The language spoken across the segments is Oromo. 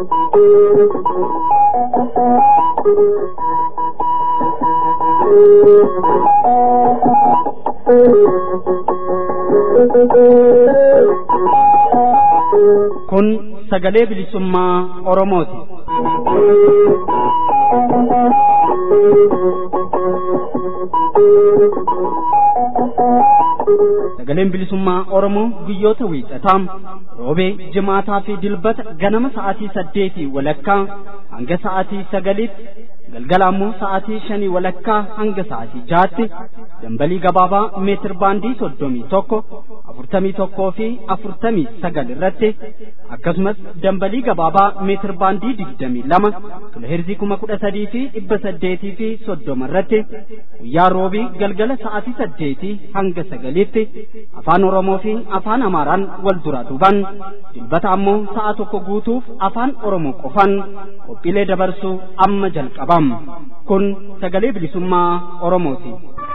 Kun sagalee bilisummaa Oromooti. Sagaleen bilisummaa Oromoo guyyoota wiixataa roobee jimaataa fi dilbata ganama sa'aatii saddeetii walakkaa hanga sa'aatii sagaliitti galgala ammoo sa'aatii shanii walakkaa hanga sa'aatii jaatti dambalii gabaabaa meetir baandii soddomii tokko afurtamii tokkoo fi afurtamii sagal irratti akkasumas dambalii gabaabaa meetir baandii digdamii lama kiloheerzii kuma kudha sadii fi dhibba saddeetii fi soddoma irratti guyyaa roobii galgala sa'aatii saddeetii hanga sagaliitti afaan oromoo fi afaan amaaraan wal duraa duuban dilbata ammoo sa'a tokko guutuuf afaan oromoo qofan qophiilee dabarsuu amma jalqabam kun sagalee bilisummaa oromooti.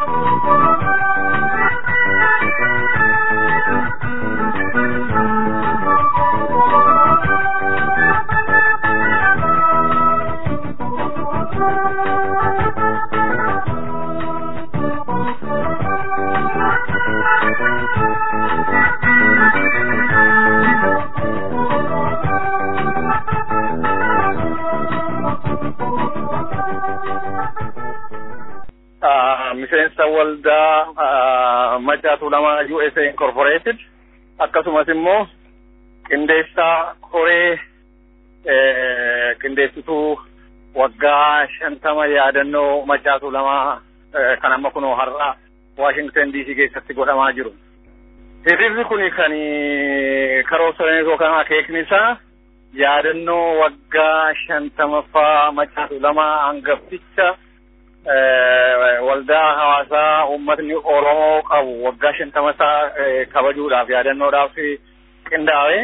miseensa waldaa Maccaatuu lama USA Incorporated akkasumas immoo qindeessaa koree qindeessituu waggaa shantama yaadannoo Maccaatuu lama kan amma kunoo har'a Washington DC keessatti godhamaa jiru. Hiriirri kun kan karoorsan yookaan akeekni isaa yaadannoo waggaa shantamaffaa Maccaatuu lama hangafticha waldaa hawaasaa uummatni Oromoo qabu waggaa shantama isaa kabajuudhaaf yaadannoodhaaf qindaa'e.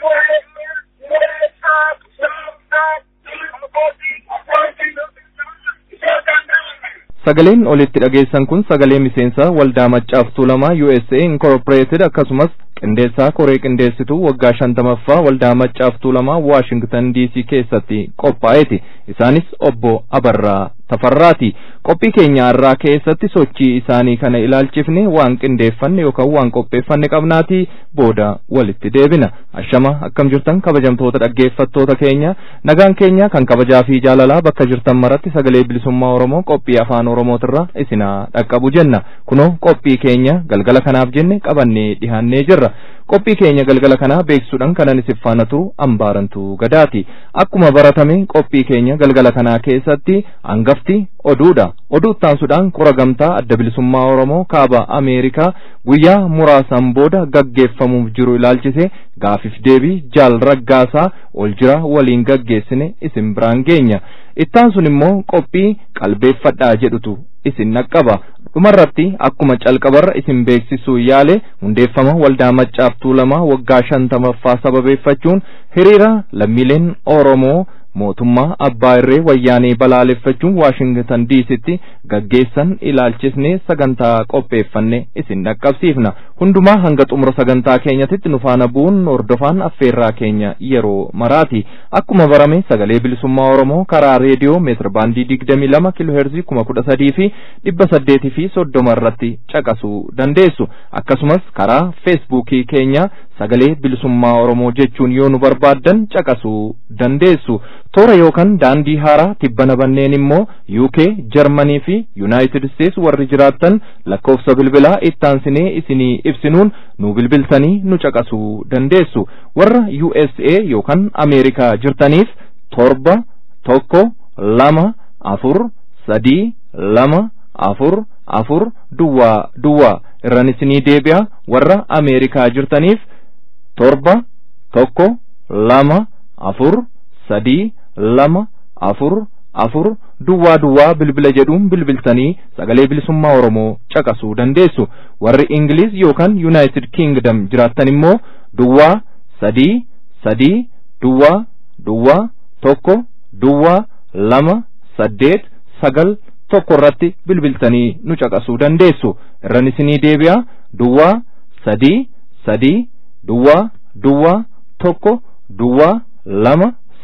Sagaleen olitti dhageessan kun sagalee miseensa waldaa maccaaftuu lama USA Incorporated akkasumas qindeessaa koree qindeessituu waggaa shantamaffaa waldaa maccaaftuu lama Washington DC keessatti qophaa'eeti. Isaanis obbo Abarraa Tafarraati. Qophii keenya har'aa keessatti sochii isaanii kana ilaalchifne waan qindeeffanne yookaan waan qopheeffanne qabnaati booda walitti deebina. Ashama akkam jirtan kabajamtoota dhaggeeffattoota keenya nagaan keenya kan kabajaa fi jaalalaa bakka jirtan maratti sagalee bilisummaa Oromoo qophii afaan Oromootirra isinaa dhaqqabu jenna. Kunoo qophii keenya galgala kanaaf jenne qabannee dhihaannee jirra. Qophii keenya galgala kanaa beeksisuudhaan kanan isin faana turu ambaarantu gadaati. Akkuma baratame qophii keenya galgala kanaa keessatti hangafti oduudha. Oduu ittaansuudhaan qura gamtaa adda bilisummaa Oromoo kaaba Ameerikaa guyyaa muraasaan booda gaggeeffamuuf jiru ilaalchise gaafiif deebii jaal raggaasaa ol jira waliin gaggeessine isin biraan geenya. Ittaansun immoo qophii qalbeeffadhaa jedhutu isin naqqaba. dhumarratti akkuma calqabarra isin beeksisuu yaale hundeeffama waldaa maccaaftuu lama waggaa shantamaffaa sababeeffachuun hiriira lammiileen Oromoo mootummaa abbaa irree wayyaanee balaaleffachuun waashingtan diisitti gaggeessan ilaalchisnee sagantaa qopheeffanne isin dhaqqabsiifna hundumaa hanga xumura sagantaa keenyatitti nu faana bu'uun hordofaan affeerraa keenya yeroo maraati akkuma barame sagalee bilisummaa oromoo karaa reediyoo meetir baandii digdamii lama kiloheerzii kuma kudha sadii fi dhibba saddeetii fi soddoma irratti caqasuu dandeessu akkasumas karaa feesbuukii keenya sagalee bilisummaa oromoo jechuun yoo nu barbaaddan caqasuu dandeessu toora yookaan daandii haaraa tibbana banneen immoo UK Jarmanii fi United States warri jiraattan lakkoofsa bilbilaa ittaansinee isinii ibsinuun nu bilbiltanii nu caqasuu dandeessu warra USA yookaan Ameerikaa jirtaniif torba tokko lama afur sadii lama afur afur duwwaa duwwaa irran isinii deebi'a warra Ameerikaa jirtaniif torba tokko lama afur sadii lama afur afur duwwaa duwwaa bilbila jedhuun bilbiltanii sagalee bilisummaa oromoo caqasuu dandeessu warri ingiliz yookaan yuunaayitid kiingdam jiraattan immoo duwwaa sadii sadii duwwaa duwwaa tokko duwwaa lama saddeet sagal tokko irratti bilbiltanii nu caqasuu dandeessu irran isinii deebi'a duwwaa sadii sadii duwwaa duwwaa tokko duwwaa lama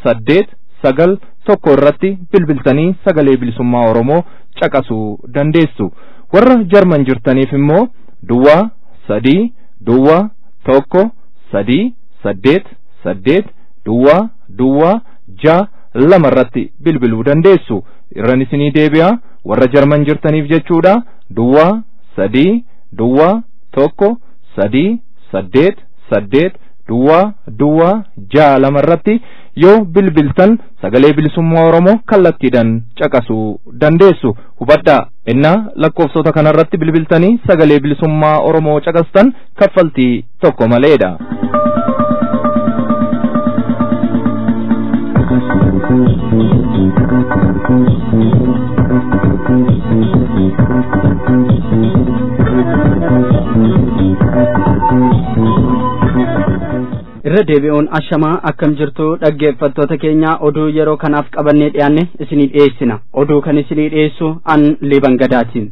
saddeet sagal tokko irratti bilbiltanii sagalee bilisummaa Oromoo caqasuu dandeessu. Warra Jarman jirtaniif immoo duwwaa sadii duwwaa tokko sadii saddeet saddeet duwwaa duwwaa jaa lama irratti bilbiluu dandeessu. Irran isinii deebi'aa warra Jarman jirtaniif jechuudha duwwaa sadii duwwaa tokko sadii saddeet saddeet duwwaa duwwaa jaa lama irratti yoo bilbiltan sagalee bilisummaa Oromoo kallattiidhaan caqasuu dandeessu. Hubadhaa innaa lakkoofsota kanarratti bilbiltanii sagalee bilisummaa Oromoo caqastan kaffaltii tokko maleedha. irra deebi'uun ashamaa akkam jirtu dhaggeeffattoota keenya oduu yeroo kanaaf qabannee dhiyaanne isinii dhiyeessina oduu kan isinii dhiyeessu an liban gadaatiin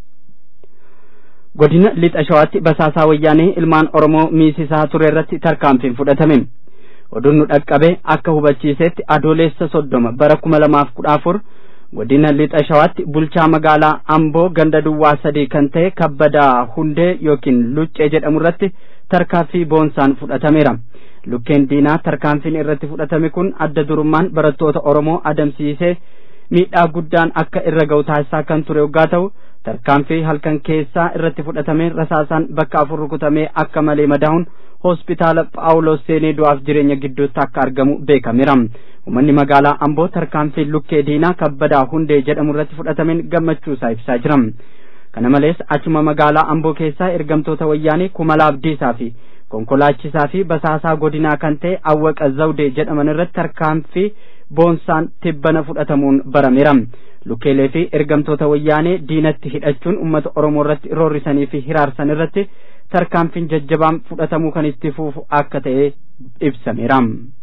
godina lixa shawaatti basaasaa wayyaanee ilmaan oromoo miisisaa ture irratti tarkaanfiin fudhatame oduun nu dhaqqabe akka hubachiisetti adoolessa soddoma bara kuma lamaaf kudha afur godina lixa shawaatti bulchaa magaalaa amboo ganda duwwaa sadii kan ta'e kabbadaa hundee yookiin luccee jedhamu irratti tarkaanfii boonsaan fudhatameera lukkeen diinaa tarkaanfiin irratti fudhatame kun adda durummaan barattoota oromoo adamsiisee miidhaa guddaan akka irra ga'u taasisaa kan ture yoggaa ta'u tarkaanfii halkan keessaa irratti fudhatame rasaasaan bakka afur rukutamee akka malee madaa'uun hospitaala phaawulos seenee du'aaf jireenya gidduutti akka argamu beekameera uummanni magaalaa amboo tarkaanfii lukkee diinaa kabbadaa hundee jedhamu irratti fudhatameen gammachuu isaa ibsaa jira kana malees achuma magaalaa amboo keessaa ergamtoota wayyaanee kumala abdiisaa fi konkolaachisaa fi basaasaa godinaa kan ta'e awwaqa zawdee jedhaman irratti tarkaanfii boonsaan tibbana fudhatamuun barameera lukkeelee fi ergamtoota wayyaanee diinatti hidhachuun ummata oromoo irratti roorrisanii fi hiraarsan irratti tarkaanfiin jajjabaan fudhatamuu kan itti fufu akka ta'e ibsameera.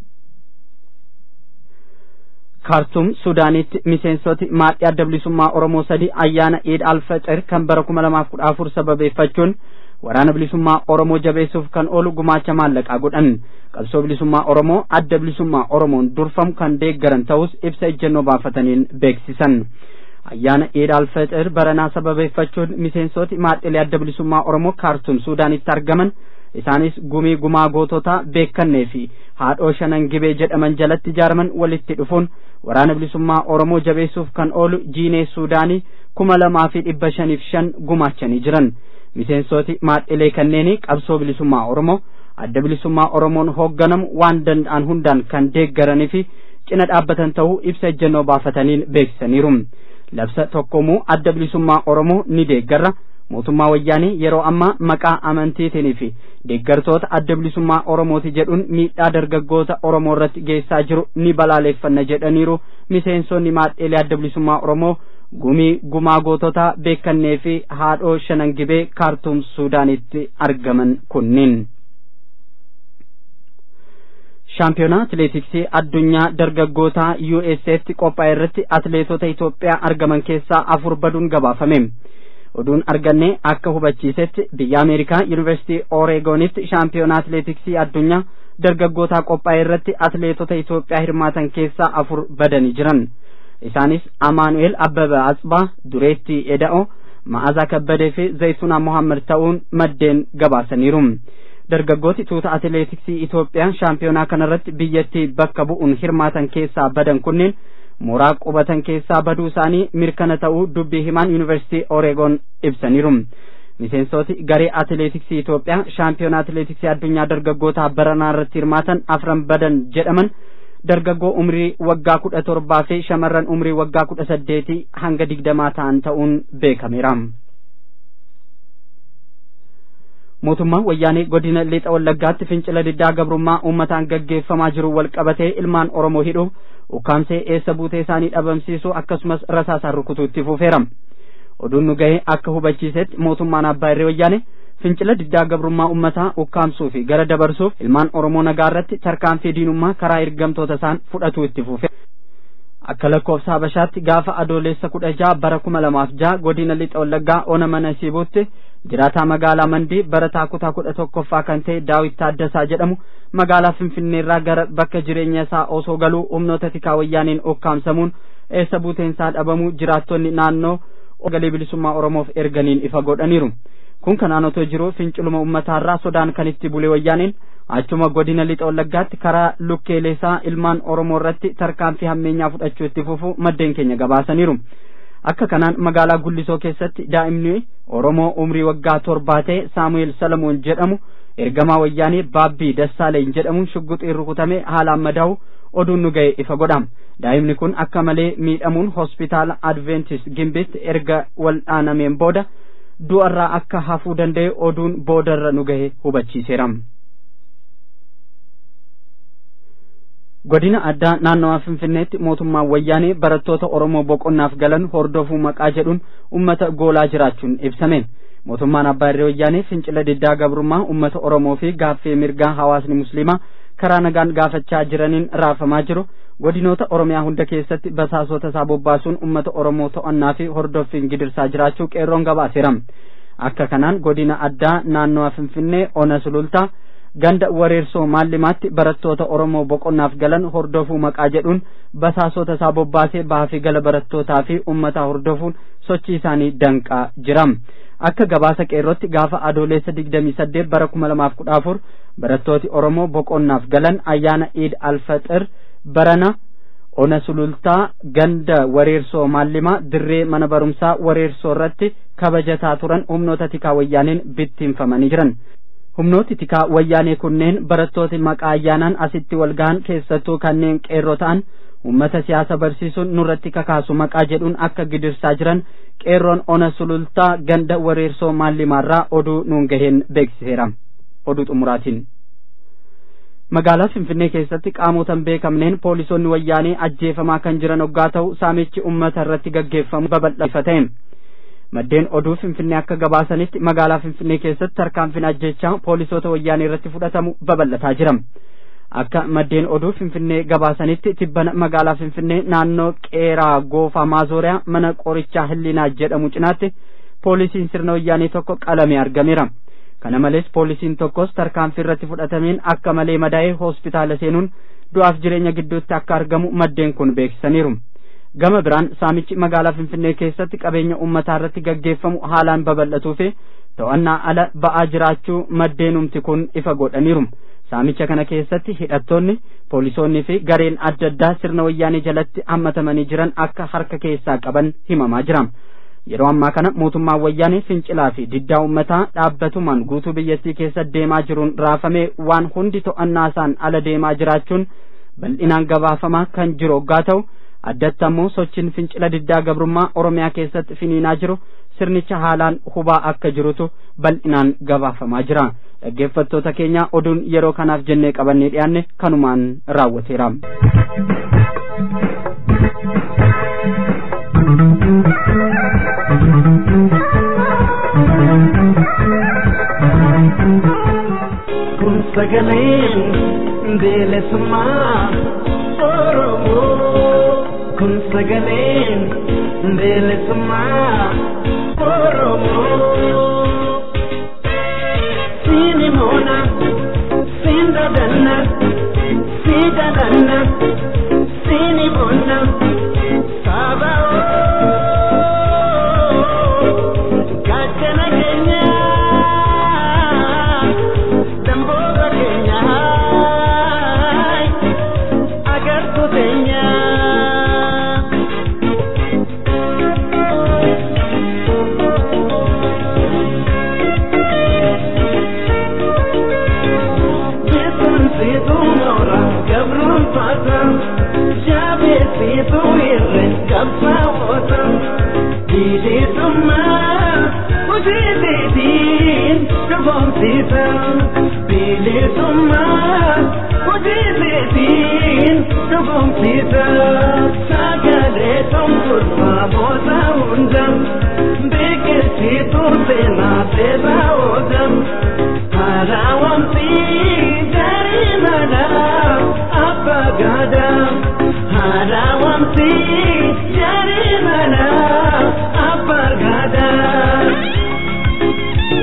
kaartum suudaanitti miseensoti maadhii adda bilisummaa oromoo sadi ayyaana iid alfaxir kan bara kuma lamaaf kudha afur sababeeffachuun waraana bilisummaa oromoo jabeessuuf kan oolu gumaacha maallaqaa godhan qabsoo bilisummaa oromoo adda bilisummaa oromoon durfamu kan deeggaran ta'us ibsa ejjennoo baafataniin beeksisan ayyaana iid alfaxir baranaa sababeeffachuun miseensoti maadhilee adda bilisummaa oromoo kaartum suudaanitti argaman isaanis gumii gumaa goototaa beekannee fi haadhoo shanan gibee jedhaman jalatti ijaaraman walitti dhufuun waraana bilisummaa oromoo jabeessuuf kan oolu jiinee suudaanii kuma lamaa fi dhibba shaniif shan gumaachanii jiran miseensoti maadhilee kanneenii qabsoo bilisummaa oromoo adda bilisummaa oromoon hoogganamu waan danda'an hundaan kan deeggaranii fi cina dhaabbatan ta'uu ibsa ejjennoo baafataniin beeksisaniiru labsa tokkomuu adda bilisummaa oromoo ni deeggarra mootummaa wayyaanii yeroo ammaa maqaa amantiitiin fi deeggartoota adda bilisummaa oromooti jedhuun miidhaa dargaggoota oromoo irratti geessaa jiru ni balaaleeffanna jedhaniiru miseensonni maadheelee adda bilisummaa oromoo gumii gumaa goototaa beekannee fi haadhoo shanan gibee kaartuum suudaanitti argaman kunniin. shaampiyoonaa atileetiksii addunyaa dargaggootaa USA'tti qophaa'e irratti atileetota Itoophiyaa argaman keessaa afur baduun gabaafame. oduun arganne akka hubachiisetti biyya ameerikaa yuunivarsiitii oreegonitti shaampiyoonaa atileetiksii addunyaa dargaggootaa qophaa'e irratti atileetota Itoophiyaa hirmaatan keessaa afur badanii jiran isaanis Amaanu'eel Abbabaa Atsbaa Dureetti Eda'oo Ma'azaa Kabbadee fi Zayituunaa Mohaammed ta'uun maddeen gabaasaniiru. dargaggooti tuuta atileetiksii Itoophiyaa shaampiyoonaa kanarratti biyyattii bakka bu'uun hirmaatan keessaa badan kunneen mooraa qubatan keessaa baduu isaanii mirkana ta'uu dubbii himaan yuunivarsiitii oreegon ibsaniiru miseensoti garee atileetiksii Itoophiyaa shaampiyoonaa atileetiksii addunyaa dargaggootaa baranaa irratti hirmaatan afran badan jedhaman dargaggoo umrii waggaa kudha torbaa fi shamarran umrii waggaa kudha saddeetii hanga digdamaa ta'an ta'uun beekameera. mootummaan wayyaanee godina lixa wallaggaatti fincila diddaa gabrummaa uummataan gaggeeffamaa jiru wal qabatee ilmaan oromoo hidhu ukkaamsee eessa buutee isaanii dhabamsiisuu akkasumas rasaasaan rukutuutti fufeera oduun nu gahee akka hubachiisetti mootummaan abbaa irree wayyaane fincila diddaa gabrummaa uummataa ukkaamsuu fi gara dabarsuuf ilmaan oromoo nagaa irratti tarkaanfii diinummaa karaa ergamtoota isaan fudhatuu itti fufe akka lakkoofsa habashaatti gaafa adoolessa kudha jaha bara kuma lamaaf jaha godina lixa wallaggaa ona mana siibuutti jiraataa magaalaa mandii barataa kutaa kudha tokkoffaa kan ta'e daawit taaddasaa jedhamu magaalaa finfinneerraa gara bakka jireenya isaa osoo galuu humnoota tikaa wayyaaniin ukkaamsamuun eessa buuteensaa dhabamuu jiraattonni naannoo sagalee bilisummaa oromoof erganiin ifa godhaniiru kun kanaan otoo jiru finciluma ummataarraa sodaan kan itti bule wayyaaniin achuma godina lixa wallaggaatti karaa lukkeeleesaa ilmaan oromoo irratti tarkaanfii hammeenyaa fudhachuu itti fufu maddeen keenya gabaasaniiru akka kanaan magaalaa gullisoo keessatti daa'imni oromoo umrii waggaa torbaa ta'e saamu'eel salamoon jedhamu ergamaa wayyaanii baabbii dassaaleen jedhamuun shugguxiin rukutame haalaan madaa'u oduun nu ga'e ifa godha daa'imni kun akka malee miidhamuun hospitaala adventis gimbitti erga waldhaanameen booda du'arraa akka hafuu danda'e oduun boodarra nu ga'e hubachiiseera. godina addaa naannawaa finfinneetti mootummaan wayyaanee barattoota oromoo boqonnaaf galan hordofuu maqaa jedhuun ummata goolaa jiraachuun ibsame mootummaan abbaa irree wayyaanee fincila diddaa gabrummaa ummata oromoo fi gaaffii mirgaa hawaasni musliimaa karaa nagaan gaafachaa jiraniin raafamaa jiru godinoota oromiyaa hunda keessatti basaasota isaa bobbaasuun ummata oromoo to'annaa fi hordoffiin gidirsaa jiraachuu qeerroon gabaaseera akka kanaan godina addaa naannawaa finfinnee ona sulultaa ganda wareersoo maallimaatti barattoota oromoo boqonnaaf galan hordofuu maqaa jedhuun basaasota isaa bobbaasee bahaa fi gala barattootaa fi ummataa hordofuun sochii isaanii danqaa jira akka gabaasa qeerrootti gaafa adoolessa digdamii saddeet bara kuma lamaaf kudha afur barattooti oromoo boqonnaaf galan ayyaana iid alfaxir barana ona sulultaa ganda wareersoo maallimaa dirree mana barumsaa wareersoo irratti kabajataa turan humnoota tikaa wayyaaneen bittinfamanii jiran humnooti tikaa wayyaanee kunneen barattooti maqaa ayyaanaan asitti wal gahan keessattuu kanneen qeerroo ta'an ummata siyaasa barsiisuun nurratti kakaasu maqaa jedhuun akka gidirsaa jiran qeerroon ona sulultaa ganda wareersoo maallimaarraa oduu nuun gaheen beeksiseera oduu xumuraatiin magaalaa finfinnee keessatti qaamotan beekamneen poolisoonni wayyaanee ajjeefamaa kan jiran hoggaa ta'u saamichi ummata irratti gaggeeffamu babal'ifate maddeen oduu finfinnee akka gabaasanitti magaalaa finfinnee keessatti tarkaanfiin ajjechaa poolisoota wayyaanee irratti fudhatamu babal'ataa jira akka maddeen oduu finfinnee gabaasanitti tibbana magaalaa finfinnee naannoo qeeraa goofaa maazooriyaa mana qorichaa hillinaa jedhamu cinaatti poolisiin sirna wayyaanee tokko qalamee argameera kana malees poolisiin tokkos tarkaanfii irratti fudhatameen akka malee madaa'ee hospitaala seenuun du'aaf jireenya gidduutti akka argamu maddeen kun beeksisaniiru gama biraan saamichi magaalaa finfinnee keessatti qabeenya ummataa irratti gaggeeffamu haalaan babal'atuu fi to'annaa ala ba'aa jiraachuu maddeenumti kun ifa godhaniiru saamicha kana keessatti hidhattoonni poolisoonnii fi gareen adda addaa sirna wayyaanee jalatti hammatamanii jiran akka harka keessaa qaban himamaa jira yeroo ammaa kana mootummaan wayyaanee fincilaa fi diddaa ummataa dhaabbatumaan guutuu biyyattii keessa deemaa jiruun raafamee waan hundi to'annaa isaan ala deemaa jiraachuun bal'inaan gabaafamaa kan jiru hoggaa ta'u addatti ammoo sochiin fincila diddaa gabrummaa oromiyaa keessatti finiinaa jiru sirnicha haalaan hubaa akka jirutu bal'inaan gabaafamaa jira dhaggeeffattoota keenya oduun yeroo kanaaf jennee qabannee dhiyaanne kanumaan raawwateera. kun sagaleen bilisummaa oromoo kun sagaleen bilisummaa oromoo siini moona siin dadanna sii dadanna siini moona saaba'oo gaachana keenyaa damboota keenyaa agartuu teenyaa. Beekumsiitu moora gabruun faata jaabeessiitu irree qabsaa'oota bilisummaa hojiitiin dhugoomsiisa bilisummaa hojiitiin dhugoomsiisa sagalee tumturfaa booda hunda beekumsiitu seenaa seeraa oola. Harawamsi jarimana abagada Harawamsi jarimana abagada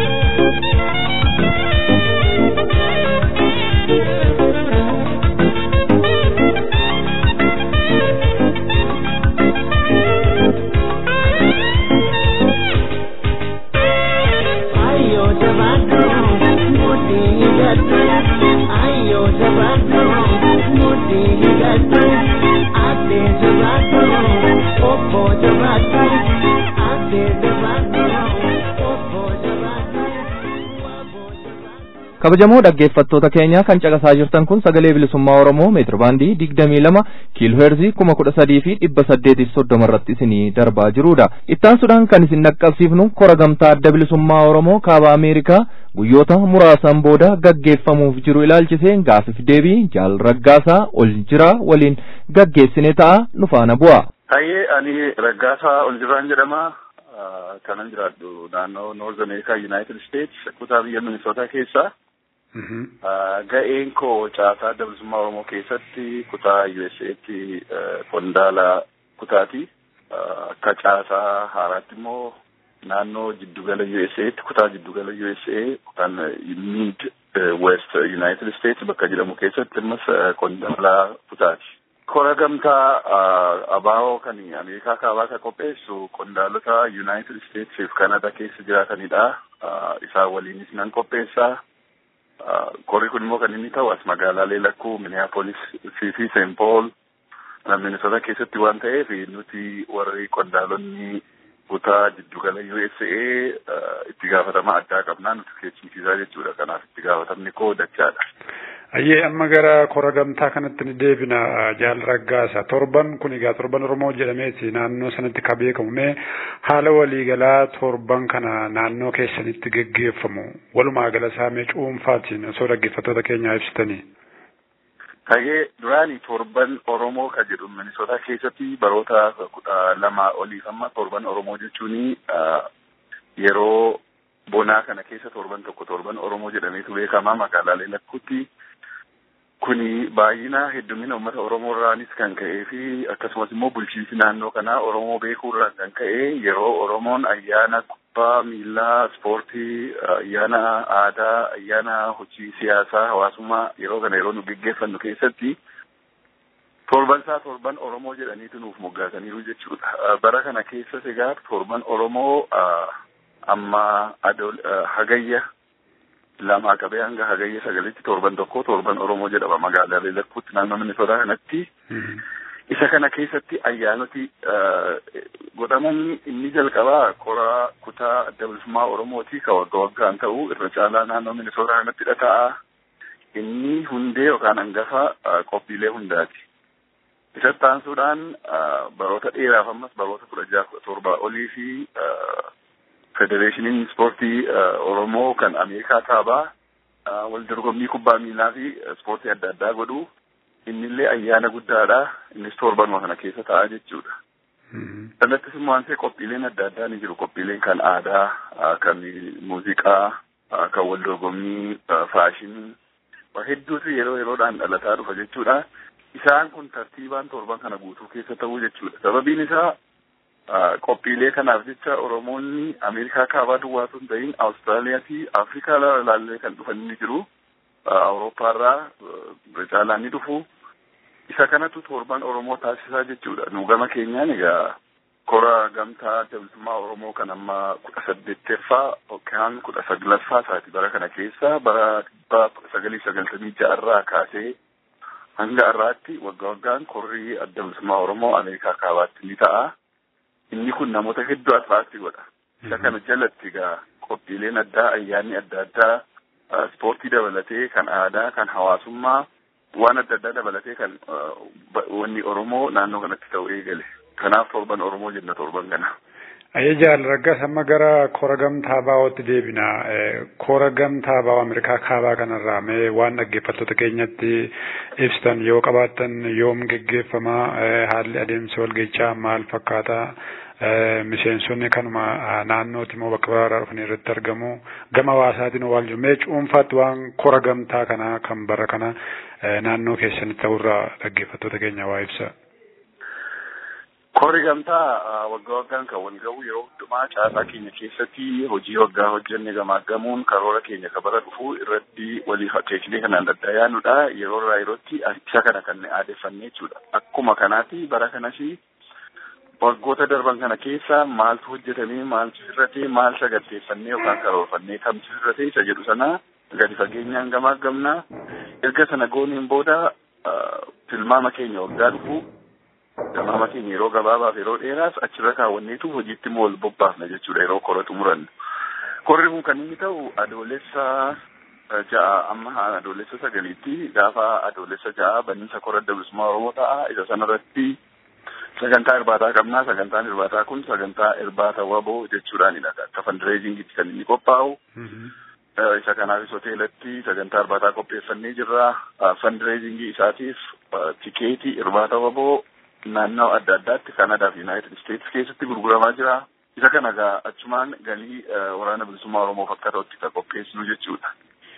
kabajamoo dhaggeeffattoota keenya kan caqasaa jirtan kun sagalee bilisummaa oromoo meetira baandii digdamii lama kiilooheerzii kuma kudha sadii fi dhibba saddeetiif soddoma irratti isinii darbaa jirudha ittaansuudhaan kan isin dhaqqabsiifnu kora gamtaa adda bilisummaa oromoo kaaba ameerikaa guyyoota muraasan booda gaggeeffamuuf jiru ilaalchisee gaafiif deebii jaal raggaasaa ol jira waliin gaggeessine ta'a nu faana bu'a. Tayyee ani raggaasaa ol jiraan jedhama. kanan jiraadhu naannoo North America United States kutaa biyya Minnesota keessa. Ga'een koo caasaa adda bilisummaa Oromoo keessatti kutaa USA'tti qondaala kutaati. Akka caasaa haaraatti immoo naannoo jiddugala USA'tti kutaa jiddugala USA kan Mid West United States bakka jedhamu keessatti ammas qondaala kutaati. Kora gamtaa abaa'oo kan Ameerikaa kaabaa kan qopheessu qondaalota United States fi Canada keessa jiraatanidha. Isaan waliinis nan qopheessa. Korri kun immoo kan inni ta'u as magaalaalee lakkuu Minneapolis fi St. Paul Minnesota keessatti waan ta'eef nuti warri qondaalonni kutaa jiddugala USA itti gaafatama addaa qabnaa nuti keessumsiisaa jechuudha. Kanaaf itti gaafatamni koo dachaadha. Ayyee amma gara kora gamtaa kanatti ni deebina jaal raggaasa torban kun egaa torban oromoo jedhameeti naannoo sanatti ka beekamu mee haala waliigalaa torban kana naannoo keessanitti geggeeffamu walumaa gala isaa mee cuunfaatiin osoo dhaggeeffattoota keenyaa ibsitanii. Tayyee duraanii torban oromoo ka jedhu Minnesota keessatti baroota kudha lama oliif amma torban oromoo jechuun yeroo bonaa kana keessa torban tokko torban oromoo jedhameetu beekama magaalaalee lakkuutti. kuni baay'ina heddumina uummata oromoo irraanis kan ka'ee fi akkasumas immoo bulchiinsi naannoo kanaa oromoo beekuu irraan kan ka'e yeroo oromoon ayyaana kubbaa miillaa ispoortii ayyaana aadaa ayyaana hojii siyaasaa hawaasummaa yeroo kana yeroo nu geggeeffannu keessatti torban isaa torban oromoo jedhaniitu nuuf moggaasaniiru jechuudha bara kana keessas egaa torban oromoo amma adool hagayya lamaa qabee hanga hagayya sagalitti torban tokko torban oromoo jedhama magaalaalee lakkuutti naannoo Minnesota kanatti. Isa kana keessatti ayyaanoti godhaman inni jalqabaa kora kutaa adda bilisummaa oromooti ka wagga waggaan ta'u irra caalaa naannoo Minnesota kanatti dhata'a. Inni hundee yookaan hangafa qophiilee hundaati. Isatti aansuudhaan baroota dheeraaf ammas baroota kudha jaha torba olii fi federeeshiniin ispoortii oromoo kan ameerikaa kaabaa wal dorgommii kubbaa miilaa fi ispoortii adda addaa godhu innillee ayyaana guddaadha innis torbanuma kana keessa ta'a jechuudha. Kanattis immoo ansee qophiileen adda addaa ni jiru qophiileen kan aadaa kan muuziqaa kan wal dorgommii faashinii hedduutu yeroo yeroodhaan dhalataa dhufa jechuudha. Isaan kun tartiibaan torban kana guutuu keessa ta'uu jechuudha. Sababiin isaa qophiilee kanaaf jecha oromoonni ameerikaa kaabaa duwwaatu hin ta'in awustiraaliyaa fi afrikaa laallee kan dhufan ni jiru awuroopaarraa caalaa ni dhufu isa kanatu torban oromoo taasisaa jechuudha nu gama keenyaan egaa kora gamtaa adda bilisummaa oromoo kan amma kudha saddeettaffaa yookaan kudha saglaffaa isaati bara kana keessa bara dhibba kudha sagalii sagaltamii ja'arraa kaasee hanga har'aatti waggaa waggaan korrii adda bilisummaa oromoo ameerikaa kaabaatti ni ta'a. inni kun namoota hedduu atiraakti godha. Isa kana jalatti egaa qophiileen addaa ayyaanni adda addaa ispoortii dabalatee kan aadaa kan hawaasummaa waan adda addaa dabalatee kan wanni Oromoo naannoo kanatti ta'u eegale. Kanaaf torban Oromoo jenna torban kana. Ayyee jaal raggas amma gara kora gamtaa baawootti deebina. Kora gamtaa baawoo Ameerikaa kaabaa kanarraa mee waan dhaggeeffattoota keenyatti ibsitan yoo qabaattan yoom geggeeffama haalli adeemsa walgahichaa maal fakkaata miseensonni kanuma naannooti moo bakka biraarraa dhufanii irratti argamu gama hawaasaatiin waan jiru mee cuunfaatti waan kora gamtaa kanaa kan bara kana naannoo keessanitti ta'urraa dhaggeeffattoota keenya waa ibsa. Kori gamtaa waggaa waggaan kan wal ga'u yeroo hundumaa caasaa keenya keessatti hojii waggaa hojjenne gamaaggamuun karoora keenya kan bara dhufu irratti walii teeknii kanaan adda yaanudha. Yeroo irraa yerootti isa kana kan aadeffannee jechuudha. Akkuma kanaati bara kanas waggoota darban kana keessa maaltu hojjetamee maaltu sirratee maal saganteeffannee yookaan karoorfannee kamtu sirratee isa jedhu sana gadi fageenyaan gamaaggamna. Erga sana gooniin booda tilmaama keenya waggaa dhufu tilmaama keenya yeroo gabaabaaf yeroo dheeraas achirra kaawwanneetu hojiitti immoo wal bobbaafna jechuudha yeroo kora xumurannu. Korri kun kan inni ta'u adoolessa ja'a amma adoolessa sagaliitti gaafa adoolessa ja'a baniinsa kora adda bilisummaa Oromoo ta'a isa sanarratti sagantaa irbaataa qabnaa sagantaan irbaataa kun sagantaa irbaata waboo jechuudhaanidha akka fandireezingitti kan inni qophaa'u isa kanaafis hoteelatti sagantaa irbaataa qopheeffannee jirra fandireezingii isaatiif tikeetii irbaata waboo naannoo adda addaatti Kanadaa fi Yuunaayitid Isteetsi keessatti gurguramaa jira. Isa kana gaa achumaan galii waraana bilisummaa Oromoof akka ta'utti kan qopheessinu jechuudha.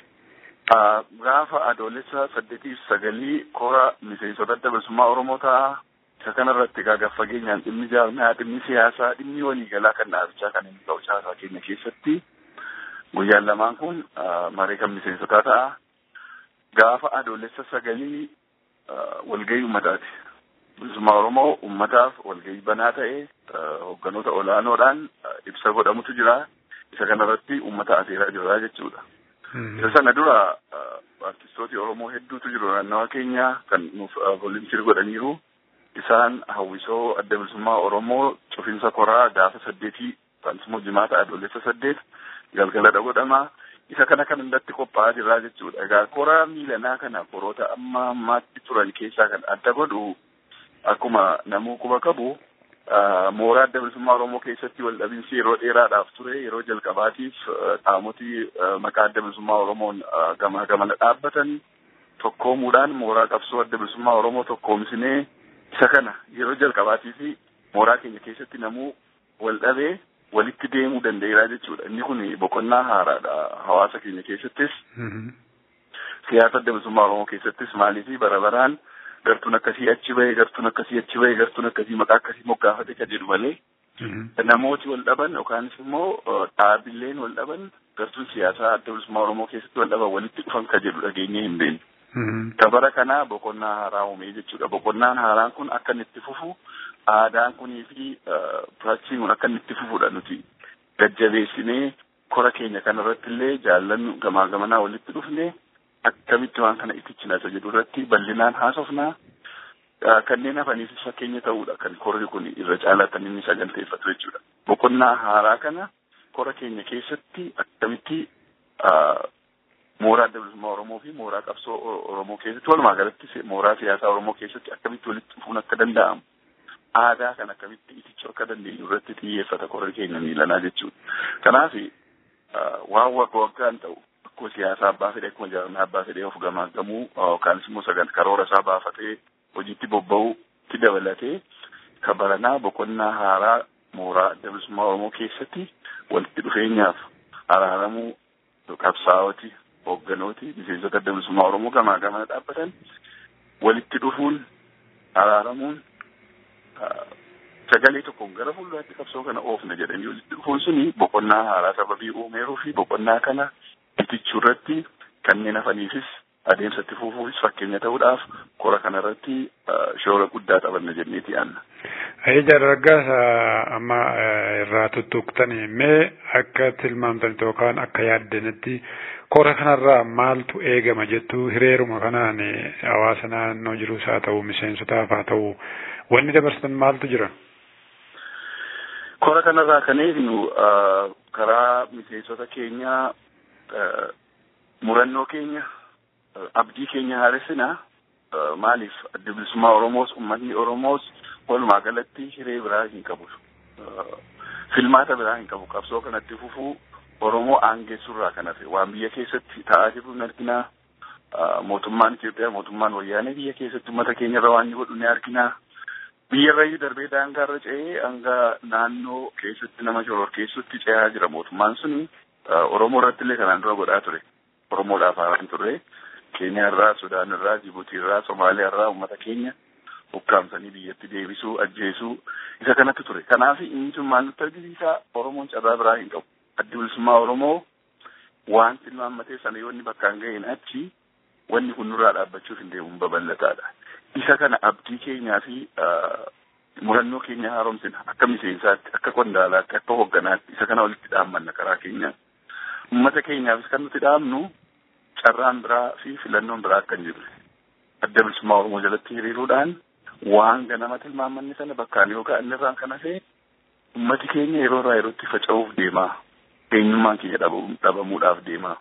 Gaafa adoolessa saddeetiif sagalii kora miseensota adda bilisummaa Oromoo ta'a. Isa kanarratti egaa gaafa fageenyaan dhimmi jaarmaa, dhimmi siyaasaa, dhimmi waliigalaa kan dhaabichaa kan inni ta'u caasaa keenya keessatti guyyaan lamaan kun maree kan miseensotaa ta'a. Gaafa adoolessa sagalii walgahii uummataati. bilisummaa Oromoo uummataaf walgahii banaa ta'e hogganoota olaanoodhaan ibsa godhamutu jira. Isa kanarratti uummata afeeraa jirra jechuudha. Isa sana dura artistooti Oromoo hedduutu jiru naannawa keenya kan nuuf volunteer godhaniiru. Isaan hawwisoo adda bilisummaa Oromoo cufinsa koraa gaafa saddeetii immoo jimaata adoolessa saddeet galgaladha godhama. Isa kana kan hundatti qophaa'aa jirra jechuudha. Egaa koraa miilanaa kana koroota amma ammaatti turan keessaa kan adda godhu akkuma namuu quba qabu mooraa adda bilisummaa Oromoo keessatti wal dhabinsi yeroo dheeraadhaaf ture yeroo jalqabaatiif qaamotii maqaa adda bilisummaa Oromoon gamaa gamana dhaabbatan tokkoomuudhaan mooraa qabsoo adda bilisummaa Oromoo tokkoomsinee isa kana yeroo jalqabaatiif mooraa keenya keessatti namuu wal dhabee walitti deemuu danda'eera jechuudha. Inni kun boqonnaa haaraadha hawaasa keenya keessattis siyaasa adda bilisummaa Oromoo keessattis maaliif bara baraan gartuun akkasii achi bahe gartuun akkasii achi bahe gartuun akkasii maqaa akkasii moggaafate kan jedhu malee namooti wal dhaban yookaanis immoo dhaabileen wal dhaban gartuun siyaasaa adda bilisummaa Oromoo keessatti wal dhaban walitti dhufan kan jedhu dhageenyee hin beeknu. Kabara kana boqonnaa haaraa uumee jechuudha. Boqonnaan haaraan kun akka inni itti fufu aadaan kunii fi piraaksiin kun akka inni itti fufudha nuti gajjabeessinee kora keenya kanarratti illee jaallannu gamaa gamanaa walitti dhufne akkamitti waan kana ittichinaa isa jedhu irratti bal'inaan haasofnaa kanneen hafaniifis fakkeenya ta'uudha kan korri kun irra caalaatan inni saganteeffatu jechuudha. Boqonnaa haaraa kana kora keenya keessatti akkamitti mooraa adda bilisummaa Oromoo fi mooraa qabsoo Oromoo keessatti walumaa galatti mooraa siyaasaa Oromoo keessatti akkamitti walitti dhufuun akka danda'amu aadaa kan akkamitti itichuu akka dandeenyu irratti xiyyeeffata korri keenya miilanaa jechuudha. Kanaaf waan wagga waggaan ta'u akkuma siyaasaa abbaa fedhe akkuma jaarmaa abbaa fedhee of gamaagamuu yookaanis immoo sagantaa karoora isaa baafatee hojiitti bobba'uutti dabalatee kabaranaa boqonnaa haaraa mooraa adda bilisummaa Oromoo keessatti walitti dhufeenyaaf araaramuu qabsaa'oti hoogganooti miseensota adda bilisummaa Oromoo gamaa gamana dhaabbatan walitti dhufuun araaramuun sagalee tokkoon gara fuulduraatti qabsoo kana oofna jedhanii walitti dhufuun suni boqonnaa haaraa sababii uumeeruu fi boqonnaa kana itichuu irratti kanneen hafaniifis adeemsatti fufuufis fakkeenya ta'uudhaaf kora kanarratti shoora guddaa taphanna jenneeti yaanna. Ayya dargaggeessa amma irraa tuttuqtanii mee akka tilmaamtanitti yookaan akka yaaddanitti kora kanarraa maaltu eegama jettu hireeruma kanaan hawaasa naannoo jirus haa ta'u miseensotaaf haa ta'u wanni dabarsan maaltu jira? Kora kanarraa kan eegnu karaa miseensota keenyaa murannoo keenya abdii keenya haaressinaa maaliif adda bilisummaa Oromoos uummatni Oromoos walumaa galatti hiree biraa hin qabu. Filmaata biraa hin qabu. Qabsoo kanatti fufuu Oromoo aangeessurraa kan hafe waan biyya keessatti ta'aa jiru ni arginaa. Mootummaan Itoophiyaa mootummaan wayyaanee biyya keessatti uummata keenya irra waan inni godhu ni arginaa. Biyyarrayyuu darbee daangaarra ce'ee hanga naannoo keessatti nama shororkeessutti ce'aa jira mootummaan suni. Oromoo irratti illee kanaan dura godhaa ture. Oromoodhaaf haaraan turre. Keeniyaa irraa, Sudaan irraa, Jibuutii irraa, Somaaliyaa irraa uummata keenya ukkaamsanii biyyatti deebisuu, ajjeesuu isa kanatti ture. Kanaaf inni sun maal nutti argisiisa Oromoon carraa biraa hin qabu. Addi bilisummaa Oromoo waan tilmaammatee sana yoo inni bakkaan ga'een achi wanni kun nurraa dhaabbachuuf hin deemuun babal'ataadha. Isa kana abdii keenyaa fi murannoo keenya haaromsina akka miseensaatti, akka qondaalaatti, akka hoogganaatti isa kana walitti dhaammanna karaa keenyaan. Uummata keenyaafis kan nuti dhaamnu carraan biraa fi filannoon biraa akka hin jirre. Adda bilisummaa Oromoo jalatti hiriiruudhaan waan ganama tilmaammanni sana bakkaan yoo ga'an irraan kan hafe uummati keenya yeroo irraa yerootti faca'uuf deemaa. Eenyummaan keenya dhabamuudhaaf deemaa.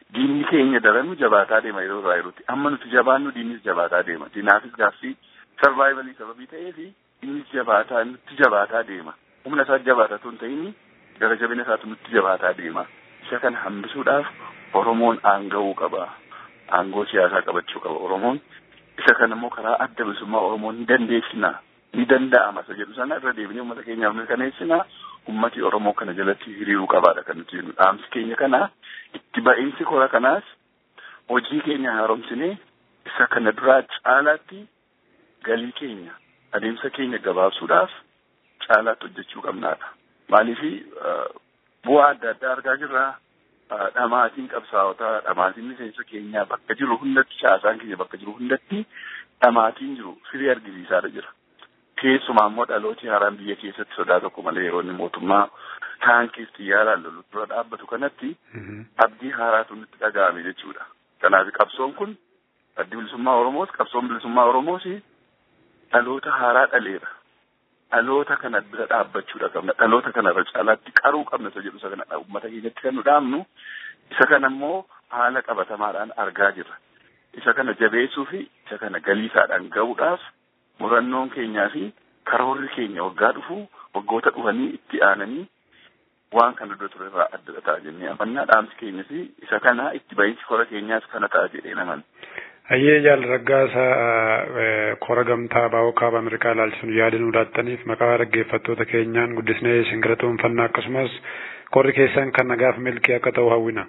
diinni keenya daranuu jabaataa deema yeroo irraa yerootti amma nuti jabaannu diinnis jabaataa deema diinaafis gaaffii sarvaayivalii sababii ta'eefi innis jabaataa nutti jabaataa deema humna isaa jabaatatu hin ta'ini gara jabina isaatu nutti jabaataa deema isa kana hambisuudhaaf oromoon aanga'uu qaba aangoo siyaasaa qabachuu qaba oromoon isa kana immoo karaa adda bilisummaa oromoon ni dandeessina ni danda'ama isa jedhu sana irra deebinee uummata keenyaaf mirkaneessina ummati oromoo kana jalatti hiriiruu qabaadha kan nuti jennu dhaamsi keenya kana itti ba'iinsi kora kanaas hojii keenya haaromsinee isa kana duraa caalaatti galii keenya adeemsa keenya gabaabsuudhaaf caalaatti hojjechuu qabnaadha maaliifi bu'aa adda addaa argaa jirra dhamaatiin qabsaa'otaa dhamaatiin miseensa keenyaa bakka jiru hundatti caasaan keenya bakka jiru hundatti dhamaatiin jiru firii argisiisaadha jira keessumaa immoo dhalooti haaraan biyya keessatti sodaa tokko malee yeroo inni mootummaa taankiis xiyyaaraan lolu dura dhaabbatu kanatti abdii haaraatu nutti dhaga'ame jechuudha. Kanaaf qabsoon kun addi bilisummaa Oromoos qabsoon bilisummaa Oromoos dhaloota haaraa dhaleera. Dhaloota kana bira dhaabbachuudha qabna. Dhaloota kanarra caalaatti qaruu qabna isa jedhu isa kana uummata keenyatti kan nu dhaamnu isa kana immoo haala qabatamaadhaan argaa jirra. Isa kana jabeessuu fi isa kana galiisaadhaan ga'uudhaaf murannoon keenyaa fi karoorri keenya waggaa dhufu waggoota dhufanii itti aananii waan kana dura ture irraa adda ta'a jennee amannaa dhaamsi keenyas isa kana itti ba'iinsi kora keenyaas kana ta'a jedhee naman. Hayyee jaal raggaasa kora gamtaa baa'oo kaaba Ameerikaa ilaalchisuun yaada nuu laattaniif maqaa dhaggeeffattoota keenyaan guddisnee isin galatoomfanna akkasumas korri keessan kan nagaaf milkii akka ta'u hawwina.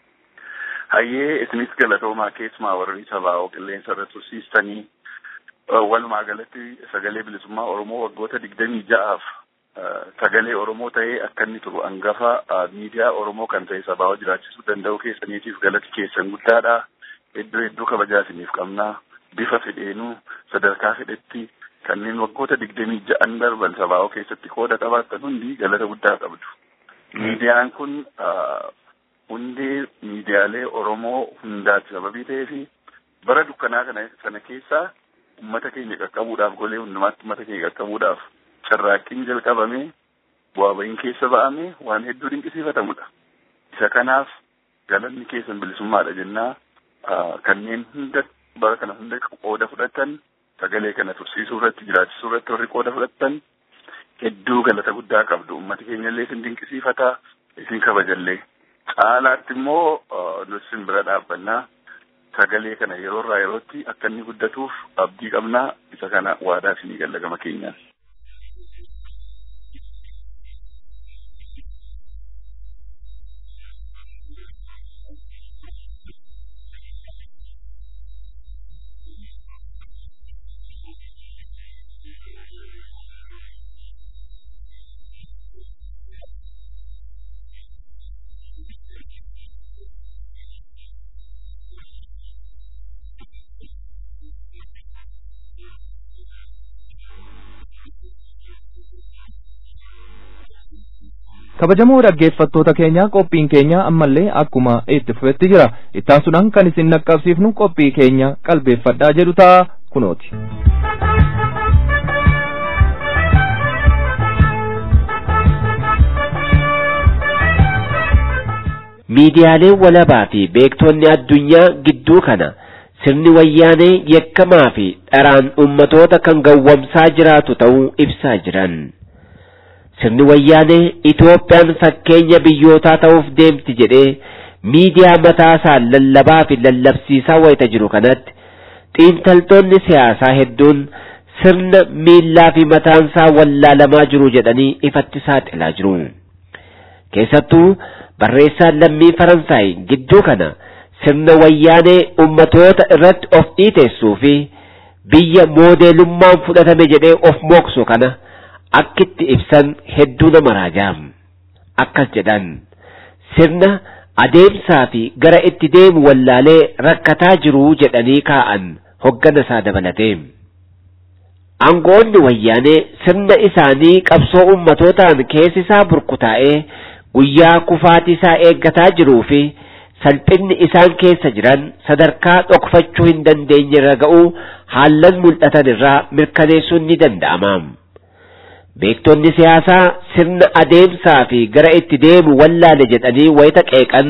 Hayyee isinis galatoomaa keessumaa warri sabaa'oo qilleensa irra tursiistanii walumaa galatti sagalee bilisummaa Oromoo waggoota digdamii ja'aaf sagalee Oromoo ta'ee akka inni turu hangafa miidiyaa Oromoo kan ta'e sabaa'oo jiraachisuu danda'u keessaniitiif galati keessan guddaadha. Iddoo hedduu kabajaa isiniif qabnaa bifa fedheenuu sadarkaa fedhetti kanneen waggoota digdamii ja'an darban sabaa'oo keessatti qooda qabaatan hundi galata guddaa qabdu. Miidiyaan kun hundee miidiyaalee Oromoo hundaati sababii ta'eefi bara dukkanaa kana sana keessaa ummata keenya qaqqabuudhaaf golee hundumaatti ummata keenya qaqqabuudhaaf carraaqqiin jalqabame bu'aa ba'iin keessa ba'ame waan hedduu dinqisiifatamudha. Isa kanaaf galanni keessan bilisummaadha jennaa kanneen hunda bara kana hunda qooda fudhatan sagalee kana tursiisuu irratti jiraachisuu irratti warri qooda fudhatan hedduu galata guddaa qabdu ummati keenya illee isin dinqisiifata isin kabajallee caalaatti immoo nuti isin bira dhaabbannaa sagalee kana yeroo irraa yerootti akka inni guddatuuf abdii qabnaa isa kana waadaa isinii galla gama keenyaan. kabajamoo dhaggeeffattoota keenya qophiin keenya ammallee akkuma itti fufetti jira ittaansuudhaan kan isin naqqabsiifnu qophii keenya qalbeeffadhaa jedhu ta'a kunooti. miidiyaaleen walabaa fi beektonni addunyaa gidduu kana sirni wayyaanee yakkamaa fi dharaan ummatoota kan gawwamsaa jiraatu ta'uu ibsaa jiran. sirni wayyaanee Itoophiyaan fakkeenya biyyootaa ta'uuf deemti jedhee miidiyaa mataasaa lallabaa fi lallabsiisaa wayita jiru kanatti xiinxaltoonni siyaasaa hedduun sirna miillaa fi mataansaa wallaalamaa jiru jedhanii ifatti saaxilaa jiru. Keessattuu barreessaan lammii Faransaay gidduu kana sirna wayyaanee ummatoota irratti of dhiiteessuu fi biyya moodeelummaan fudhatame jedhee of mooksu kana akkitti ibsan hedduu nama raajaam akkas jedhan sirna adeemsaa fi gara itti deemu wallaalee rakkataa jiruu jedhanii kaa'an hoggana isaa dabalatee aangoonni wayyaanee sirna isaanii qabsoo ummatootaan keessi isaa burkutaa'ee guyyaa kufaatii isaa eeggataa jiruu fi salphinni isaan keessa jiran sadarkaa dhokfachuu hin dandeenye irra ga'uu haallan mul'atan irraa mirkaneessuun ni danda'ama. beektonni siyaasaa sirna adeemsaa fi gara itti deemu wallaale jedhanii wayita qeeqan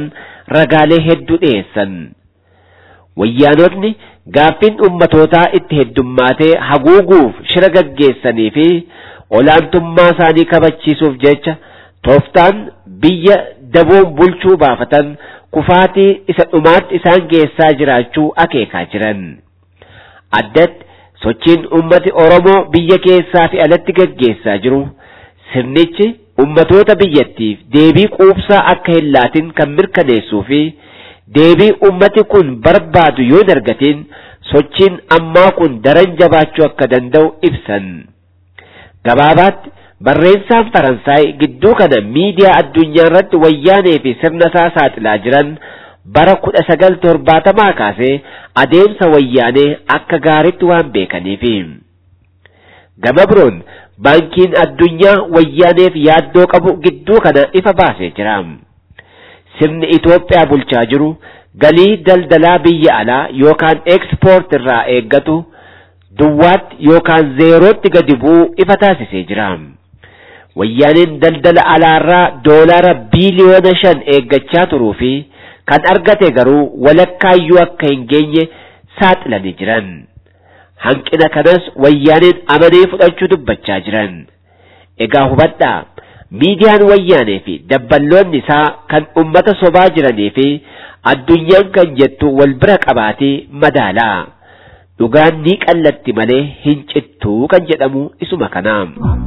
ragaalee hedduu dhiyeessan. Wayyaanotni gaaffiin ummatootaa itti heddummaatee haguuguuf shira gaggeessanii fi olaantummaa isaanii kabachiisuuf jecha tooftaan biyya daboon bulchuu baafatan kufaatii isa dhumaatti isaan geessaa jiraachuu akeekaa jiran. Addatti sochiin ummati Oromoo biyya keessaa fi alatti gaggeessaa jiru sirnichi ummatoota biyyattiif deebii quubsaa akka hin laatin kan mirkaneessuu fi deebii ummati kun barbaadu yoo hin argatin sochiin ammaa kun daran jabaachuu akka danda'u ibsan. Gabaabaatti barreessaan Faransaay gidduu kana miidiyaa addunyaa irratti wayyaanee fi sirna isaa saaxilaa jiran bara kudha sagal torbaatamaa kaasee adeemsa wayyaanee akka gaariitti waan beekaniifi. Gama biroon baankiin addunyaa wayyaaneef yaaddoo qabu gidduu kana ifa baasee jira. Sirni Itoophiyaa bulchaa jiru galii daldalaa biyya alaa yookaan ekspoort irraa eeggatu duwwaatti yookaan zeerootti gadi bu'uu ifa taasisee jira. Wayyaaneen daldala alaarraa doolaara biiliyoona shan eeggachaa turuu fi kan argate garuu walakkaayyuu akka hin geenye saaxilanii jiran. Hanqina kanas wayyaaneen amanee fudhachuu dubbachaa jiran. Egaa hubadhaa miidiyaan wayyaanee fi dabballoonni isaa kan ummata sobaa jiranii fi addunyaan kan jettu wal bira qabaatee madaalaa. Dhugaan ni qallatti malee hin cittuu kan jedhamu isuma kana.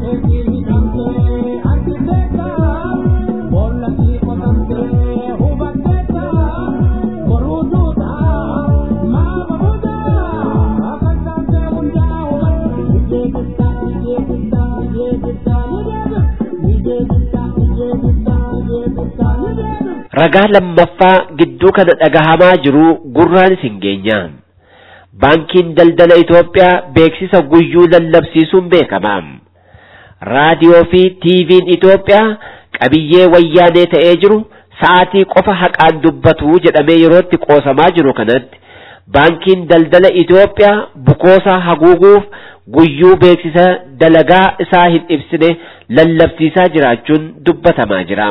Ragaa lammaffaa gidduu kana dhagahamaa jiru gurraan isin geenya. Baankiin daldala Itoophiyaa beeksisa guyyuu lallabsiisuun beekama. Raadiyoo fi TV'n Itoophiyaa qabiyyee wayyaanee ta'ee jiru sa'aatii qofa haqaan dubbatu jedhamee yerootti qoosamaa jiru kanatti baankiin daldala Itoophiyaa bukoosaa haguuguuf guyyuu beeksisa dalagaa isaa hin ibsine lallabsiisaa jiraachuun dubbatamaa jira.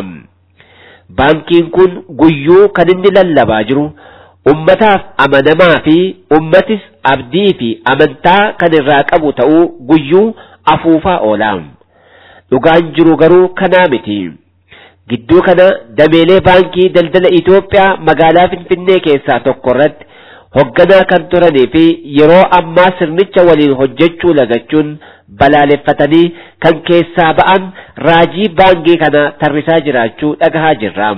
Baankiin kun guyyuu kan inni lallabaa jiru ummataaf amanamaa fi ummatis abdii fi amantaa kan irraa qabu ta'uu guyyuu afuufaa oola. Dhugaan jiru garuu kanaa miti. Gidduu kana dameelee baankii daldala Itoophiyaa magaalaa Finfinnee keessaa tokko irratti hogganaa kan turanii fi yeroo ammaa sirnicha waliin hojjechuu lagachuun balaaleffatanii kan keessaa ba'an raajii baankii kana tarrisaa jiraachuu dhagahaa jirra.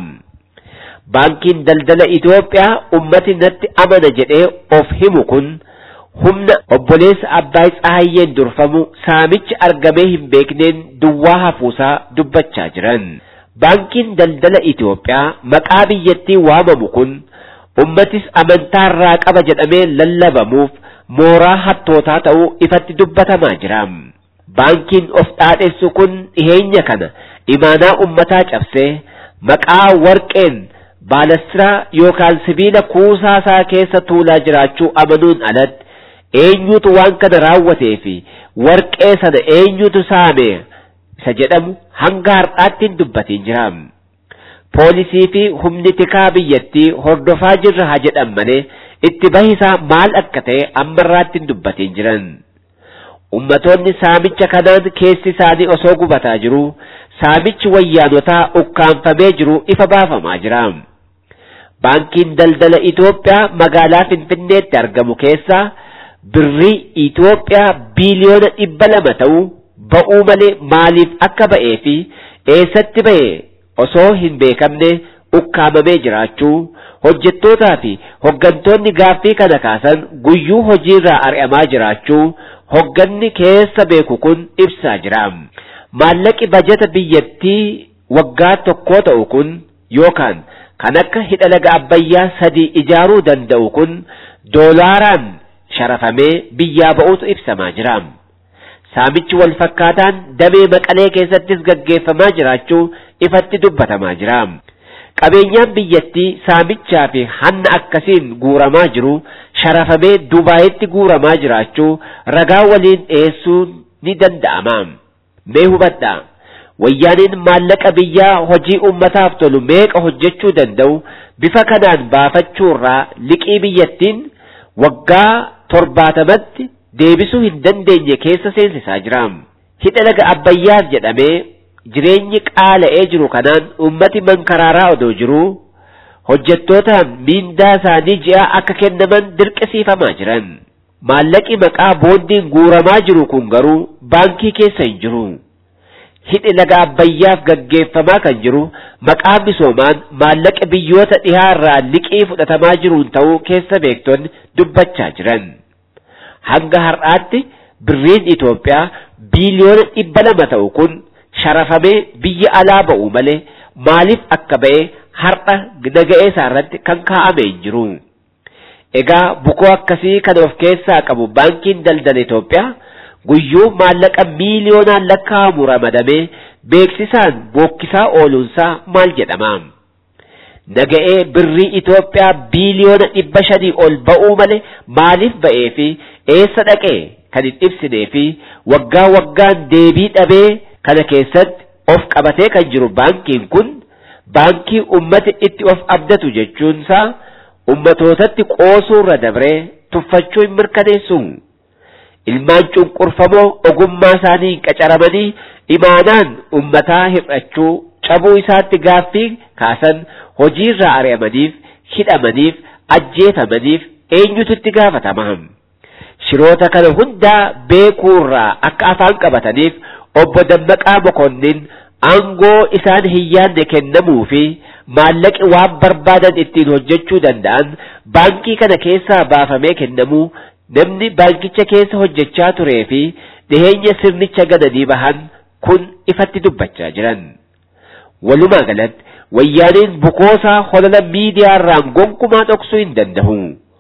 Baankiin daldala Itoophiyaa ummati natti amana jedhee of himu kun humna obboleessa Abbaay Tsahayyeen durfamu saamichi argamee hin beekneen duwwaa hafuusaa dubbachaa jiran. Baankiin daldala Itoophiyaa maqaa biyyattii waamamu kun ummatis amantaarraa qaba jedhamee lallabamuuf mooraa hattootaa ta'uu ifatti dubbatamaa jira. Baankiin of dhaadheessu kun dhiheenya kana imaanaa ummataa cabsee maqaa warqeen baalastiraa yookaan sibiila kuusaa isaa keessa tuulaa jiraachuu amanuun alatti eenyutu waan kana raawwatee fi warqee sana eenyutu saame isa jedhamu hanga har'aatti hin dubbatiin jira. Poolisii fi humni tikaa biyyattii hordofaa jirra haa jedhan malee itti bahisaa maal akka ta'e ammarraatti hin dubbatiin jiran. Ummatoonni saamicha kanaan keessi isaanii osoo gubataa jiru saamichi wayyaanotaa ukkaanfamee jiru ifa baafamaa jira. Baankiin daldala Itoophiyaa magaalaa Finfinneetti argamu keessaa birrii Itoophiyaa biiliyoona dhibba lama ta'uu ba'uu malee maaliif akka ba'ee fi eessatti ba'e osoo hin beekamne ukkaamamee jiraachuu hojjettootaa fi hoggantoonni gaaffii kana kaasan guyyuu hojiirraa ari'amaa jiraachuu hogganni keessa beeku kun ibsaa jira. Maallaqi bajata biyyattii waggaa tokkoo ta'u kun yookaan kan akka hidha laga abbayyaa sadii ijaaruu danda'u kun doolaaraan sharafamee biyyaa ba'uutu ibsamaa jira. Saamichi wal fakkaataan damee maqalee keessattis gaggeeffamaa jiraachuu ifatti dubbatamaa jira. Qabeenyaan biyyattii saamichaa fi hanna akkasiin guuramaa jiru sharafamee Dubaayitti guuramaa jiraachuu ragaa waliin dhiyeessuun ni danda'ama. Mee hubadhaa wayyaaniin maallaqa biyyaa hojii ummataaf tolu meeqa hojjechuu danda'u bifa kanaan baafachuurraa liqii biyyattiin waggaa torbaatamatti deebisuu hin dandeenye keessa seensisaa jira. Hidha laga Abbayyaas jedhamee jireenyi qaala'ee jiru kanaan ummati mankaraaraa odoo jiruu hojjettootaan miindaa isaanii ji'a akka kennaman dirqisiifamaa jiran. Maallaqi maqaa boondiin guuramaa jiru kun garuu baankii keessa hin jiru. Hidhi laga Abbayyaaf gaggeeffamaa kan jiru maqaa misoomaan maallaqa biyyoota dhihaa irraa liqii fudhatamaa jiruun ta'uu keessa beektonni dubbachaa jiran. Hanga har'aatti birriin Itoophiyaa biiliyoona dhibba lama ta'u kun sharafamee biyya alaa ba'u malee maaliif akka ba'e har'a naga'ee isaa irratti kan kaa'ame hin jiru. Egaa bukoo akkasii kan of keessaa qabu baankiin daldala Itoophiyaa guyyuu maallaqa miiliyoonaan lakkaa'amu ramadamee beeksisaan bookkisaa ooluunsaa maal jedhama? Naga'ee birrii Itoophiyaa biiliyoona dhibba shanii ol ba'uu malee maaliif ba'ee fi eessa dhaqee kan hin ibsinee fi waggaa waggaan deebii dhabee kana keessatti of qabatee kan jiru baankiin kun baankii ummati itti of abdatu jechuunsaa ummatootatti qoosuurra dabree tuffachuu hin mirkaneessu. Ilmaan cunqurfamoo ogummaa isaanii qacaramanii imaanaan ummataa hir'achuu cabuu isaatti gaaffii kaasan hojiirraa ari'amaniif hidhamaniif ajjeefamaniif eenyutu itti gaafatama. Shiroota kana hundaa beekuurraa akka afaan qabataniif obbo Dammaqaa Mokonnin aangoo isaan hin yaadne kennamuu fi maallaqi waan barbaadan ittiin hojjechuu danda'an baankii kana keessaa baafamee kennamuu namni baankicha keessa hojjechaa turee fi dhiheenya sirnicha gananii bahan kun ifatti dubbachaa jiran. Walumaa galatti wayyaaniin bukoosaa holola miidiyaarraan gonkumaa dhoksuu hin danda'u.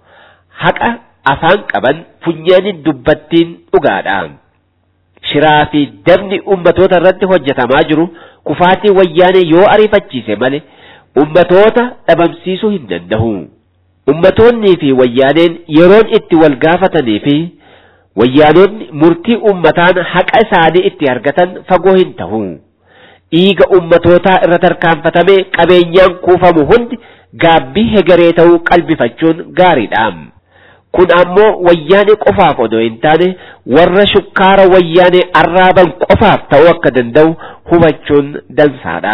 Haqa afaan qaban funyaaniin dubbattiin dhugaadha. Shiraa fi dabni ummatoota irratti hojjetamaa jiru kufaatii wayyaanee yoo ariifachiise malee ummatoota dhabamsiisuu hin danda'u. Ummatoonnii fi wayyaaneen yeroon itti wal gaafatanii fi wayyaanonni murtii ummataan haqa isaanii itti argatan fagoo hin ta'u. Dhiiga ummatootaa irra tarkaanfatamee qabeenyaan kuufamu hundi gaabbii hegaree ta'uu qalbifachuun gaariidha. Kun ammoo wayyaanee qofaaf odoo hin taane warra shukkaara wayyaanee arraaban qofaaf ta'uu akka danda'u hubachuun dansaadha.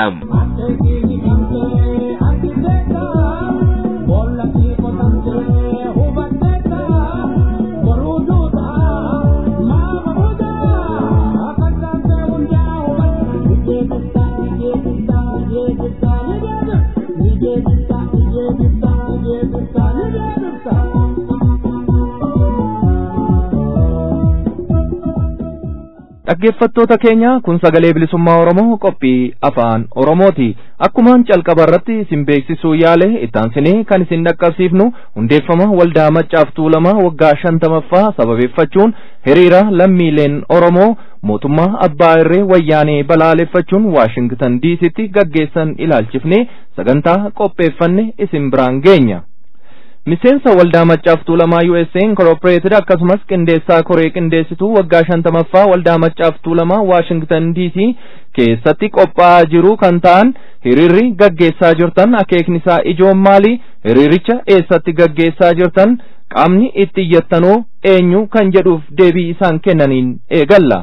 Dhaggeeffattoota keenya kun sagalee bilisummaa Oromoo qophii afaan Oromooti. Akkumaan calqaba irratti isin beeksisuu yaale ittaansinee kan isin dhaqqabsiifnu hundeeffama waldaa maccaaf tuulamaa waggaa shantamaffaa sababeeffachuun hiriira lammiileen Oromoo mootummaa abbaa irree wayyaanee balaaleffachuun Waashingtan diisitti gaggeessan ilaalchifne sagantaa qopheeffanne isin biraan geenya. miseensa waldaa maccaaf tuulamaa USA Incorporated akkasumas qindeessaa koree qindeessituu waggaa shantamaffaa waldaa maccaaf tuulamaa Washington DC keessatti qophaa'aa jiru kan ta'an hiriirri gaggeessaa jirtan akeeknisaa ijoon maali hiriiricha eessatti gaggeessaa jirtan qaamni itti iyyattanoo eenyu kan jedhuuf deebii isaan kennaniin eegalla.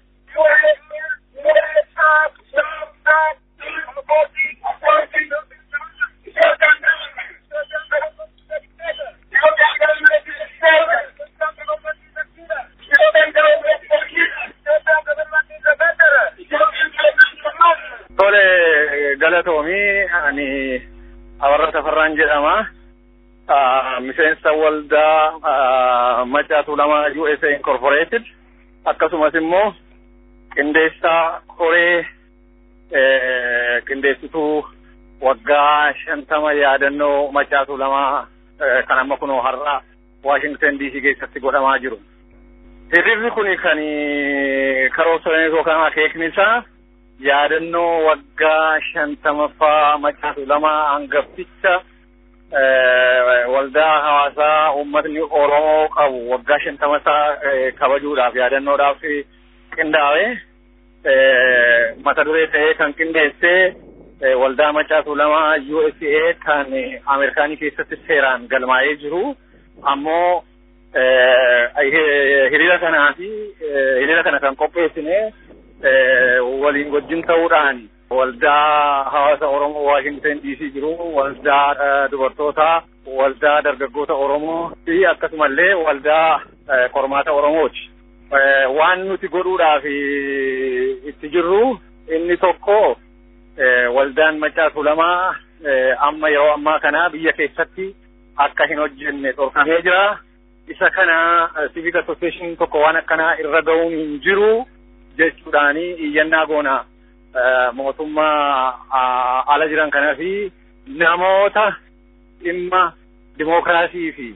Tole galatoomii ani Abarra Tafarraan jedhama. Miseensa waldaa Maccaa Tuulamaa USA Incorporated akkasumas immoo qindeessaa koree qindeessituu waggaa shantama yaadannoo Maccaa Tuulamaa kan amma kunoo har'a Washington DC keessatti godhamaa jiru. Hiriirri kun kan karoorsa yookaan akeekni isaa yaadannoo waggaa shantamaffaa Maccaa Tuulamaa hangafticha waldaa hawaasaa uummatni Oromoo qabu waggaa shantamasaa kabajuudhaaf yaadannoodhaaf qindaa'e mata duree ta'ee kan qindeessee waldaa Macaa Tuulamaa USA kan Ameerikaanii keessatti seeraan galmaa'ee jiru ammoo hiriira kanaa fi hiriira kana kan qopheessine waliin wajjin ta'uudhaan waldaa hawaasa Oromoo Waashington DC jiru waldaa dubartootaa waldaa dargaggoota Oromoo fi akkasumallee waldaa qormaata Oromooti. Waan nuti godhuudhaaf itti jirru inni tokko waldaan Macaa Tuulamaa amma yeroo ammaa kana biyya keessatti akka hin hojjenne dhorkamee jira. Isa kana civic association tokko waan akkanaa irra ga'uun hin jiru jechuudhaani iyyannaa goona mootummaa ala jiran kanaa fi namoota dhimma dimookiraasii fi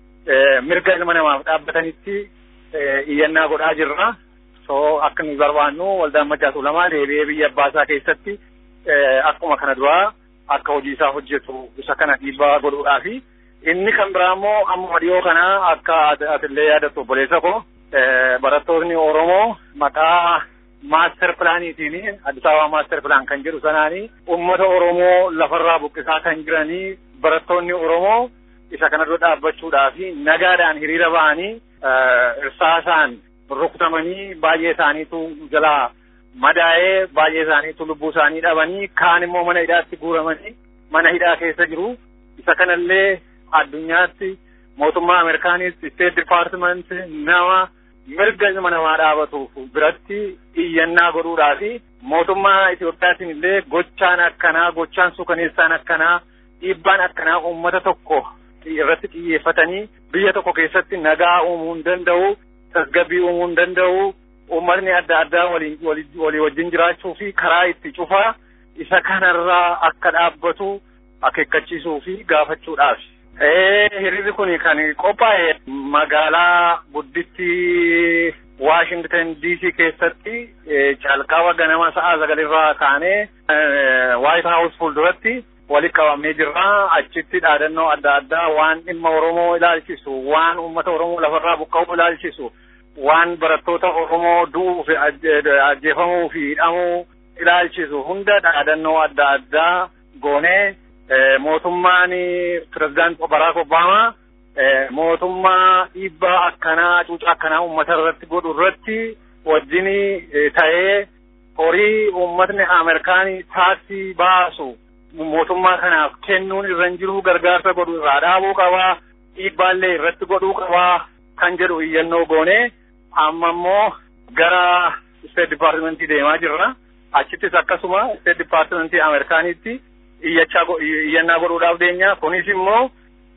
mirga ilma namaaf dhaabbatanitti iyyannaa godhaa jirra. So akka nuyi barbaannu waldaan Macaa Tuulamaa deebi'ee biyya abbaasaa keessatti akkuma kana duraa akka hojii isaa hojjetu isa kana dhiibbaa godhuudhaafi. Inni kan biraa immoo amma dhiyoo kana akka atillee yaadattu obboleessa koo barattoonni Oromoo maqaa maaster pilaaniitiin Addis Ababa maaster pilaan kan jedhu sanaanii uummata Oromoo lafarraa buqqisaa kan jiranii barattoonni Oromoo isa kana dura dhaabbachuudhaa fi nagaadhaan hiriira ba'anii irsaasaan rukutamanii baay'ee isaaniitu jalaa madaa'ee baay'ee isaaniitu lubbuu isaanii dhabanii kaan immoo mana hidhaatti guuramanii mana hidhaa keessa jiru isa kanallee addunyaatti mootummaa Ameerikaanitti State Department nama mirga ilma namaa dhaabatuuf biratti iyyannaa godhuudhaa fi mootummaa Itoophiyaatiin illee gochaan akkanaa gochaan suukaneessaan akkanaa dhiibbaan akkanaa uummata tokko irratti xiyyeeffatanii biyya tokko keessatti nagaa uumuu hin danda'u tasgabbii uumuu hin danda'u uummatni adda addaa waliin walii wajjin jiraachuu fi karaa itti cufaa isa kanarraa akka dhaabbatu akeekkachiisuu fi gaafachuudhaaf. Hiriirri kun kan qophaa'e magaalaa gudditti Washington DC keessatti calqaba ganama sa'a sagalirraa kaanee White House fuulduratti walitti qabamnee jirra. Achitti dhaadannoo adda addaa waan dhimma Oromoo ilaalchisu, waan uummata Oromoo lafarraa buqqa'uu ilaalchisu, waan barattoota Oromoo du'uu fi ajjeefamuu fi hidhamuu ilaalchisu hunda dhaadannoo adda addaa goonee mootummaan pirezidaant Baraak Obaamaa mootummaa dhiibbaa akkanaa cuuca akkanaa uummata irratti godhu irratti wajjin ta'ee horii uummatni Ameerikaanii taaksii baasu mootummaa kanaaf kennuun irra hin jiru gargaarsa godhu irraa dhaabuu qabaa dhiibbaallee irratti godhuu qabaa kan jedhu iyyannoo goonee amma immoo gara State Departmentii deemaa jirra. Achittis akkasuma State Departmentii Ameerikaaniitti iyyachaa iyyannaa godhuudhaaf deenya. Kunis immoo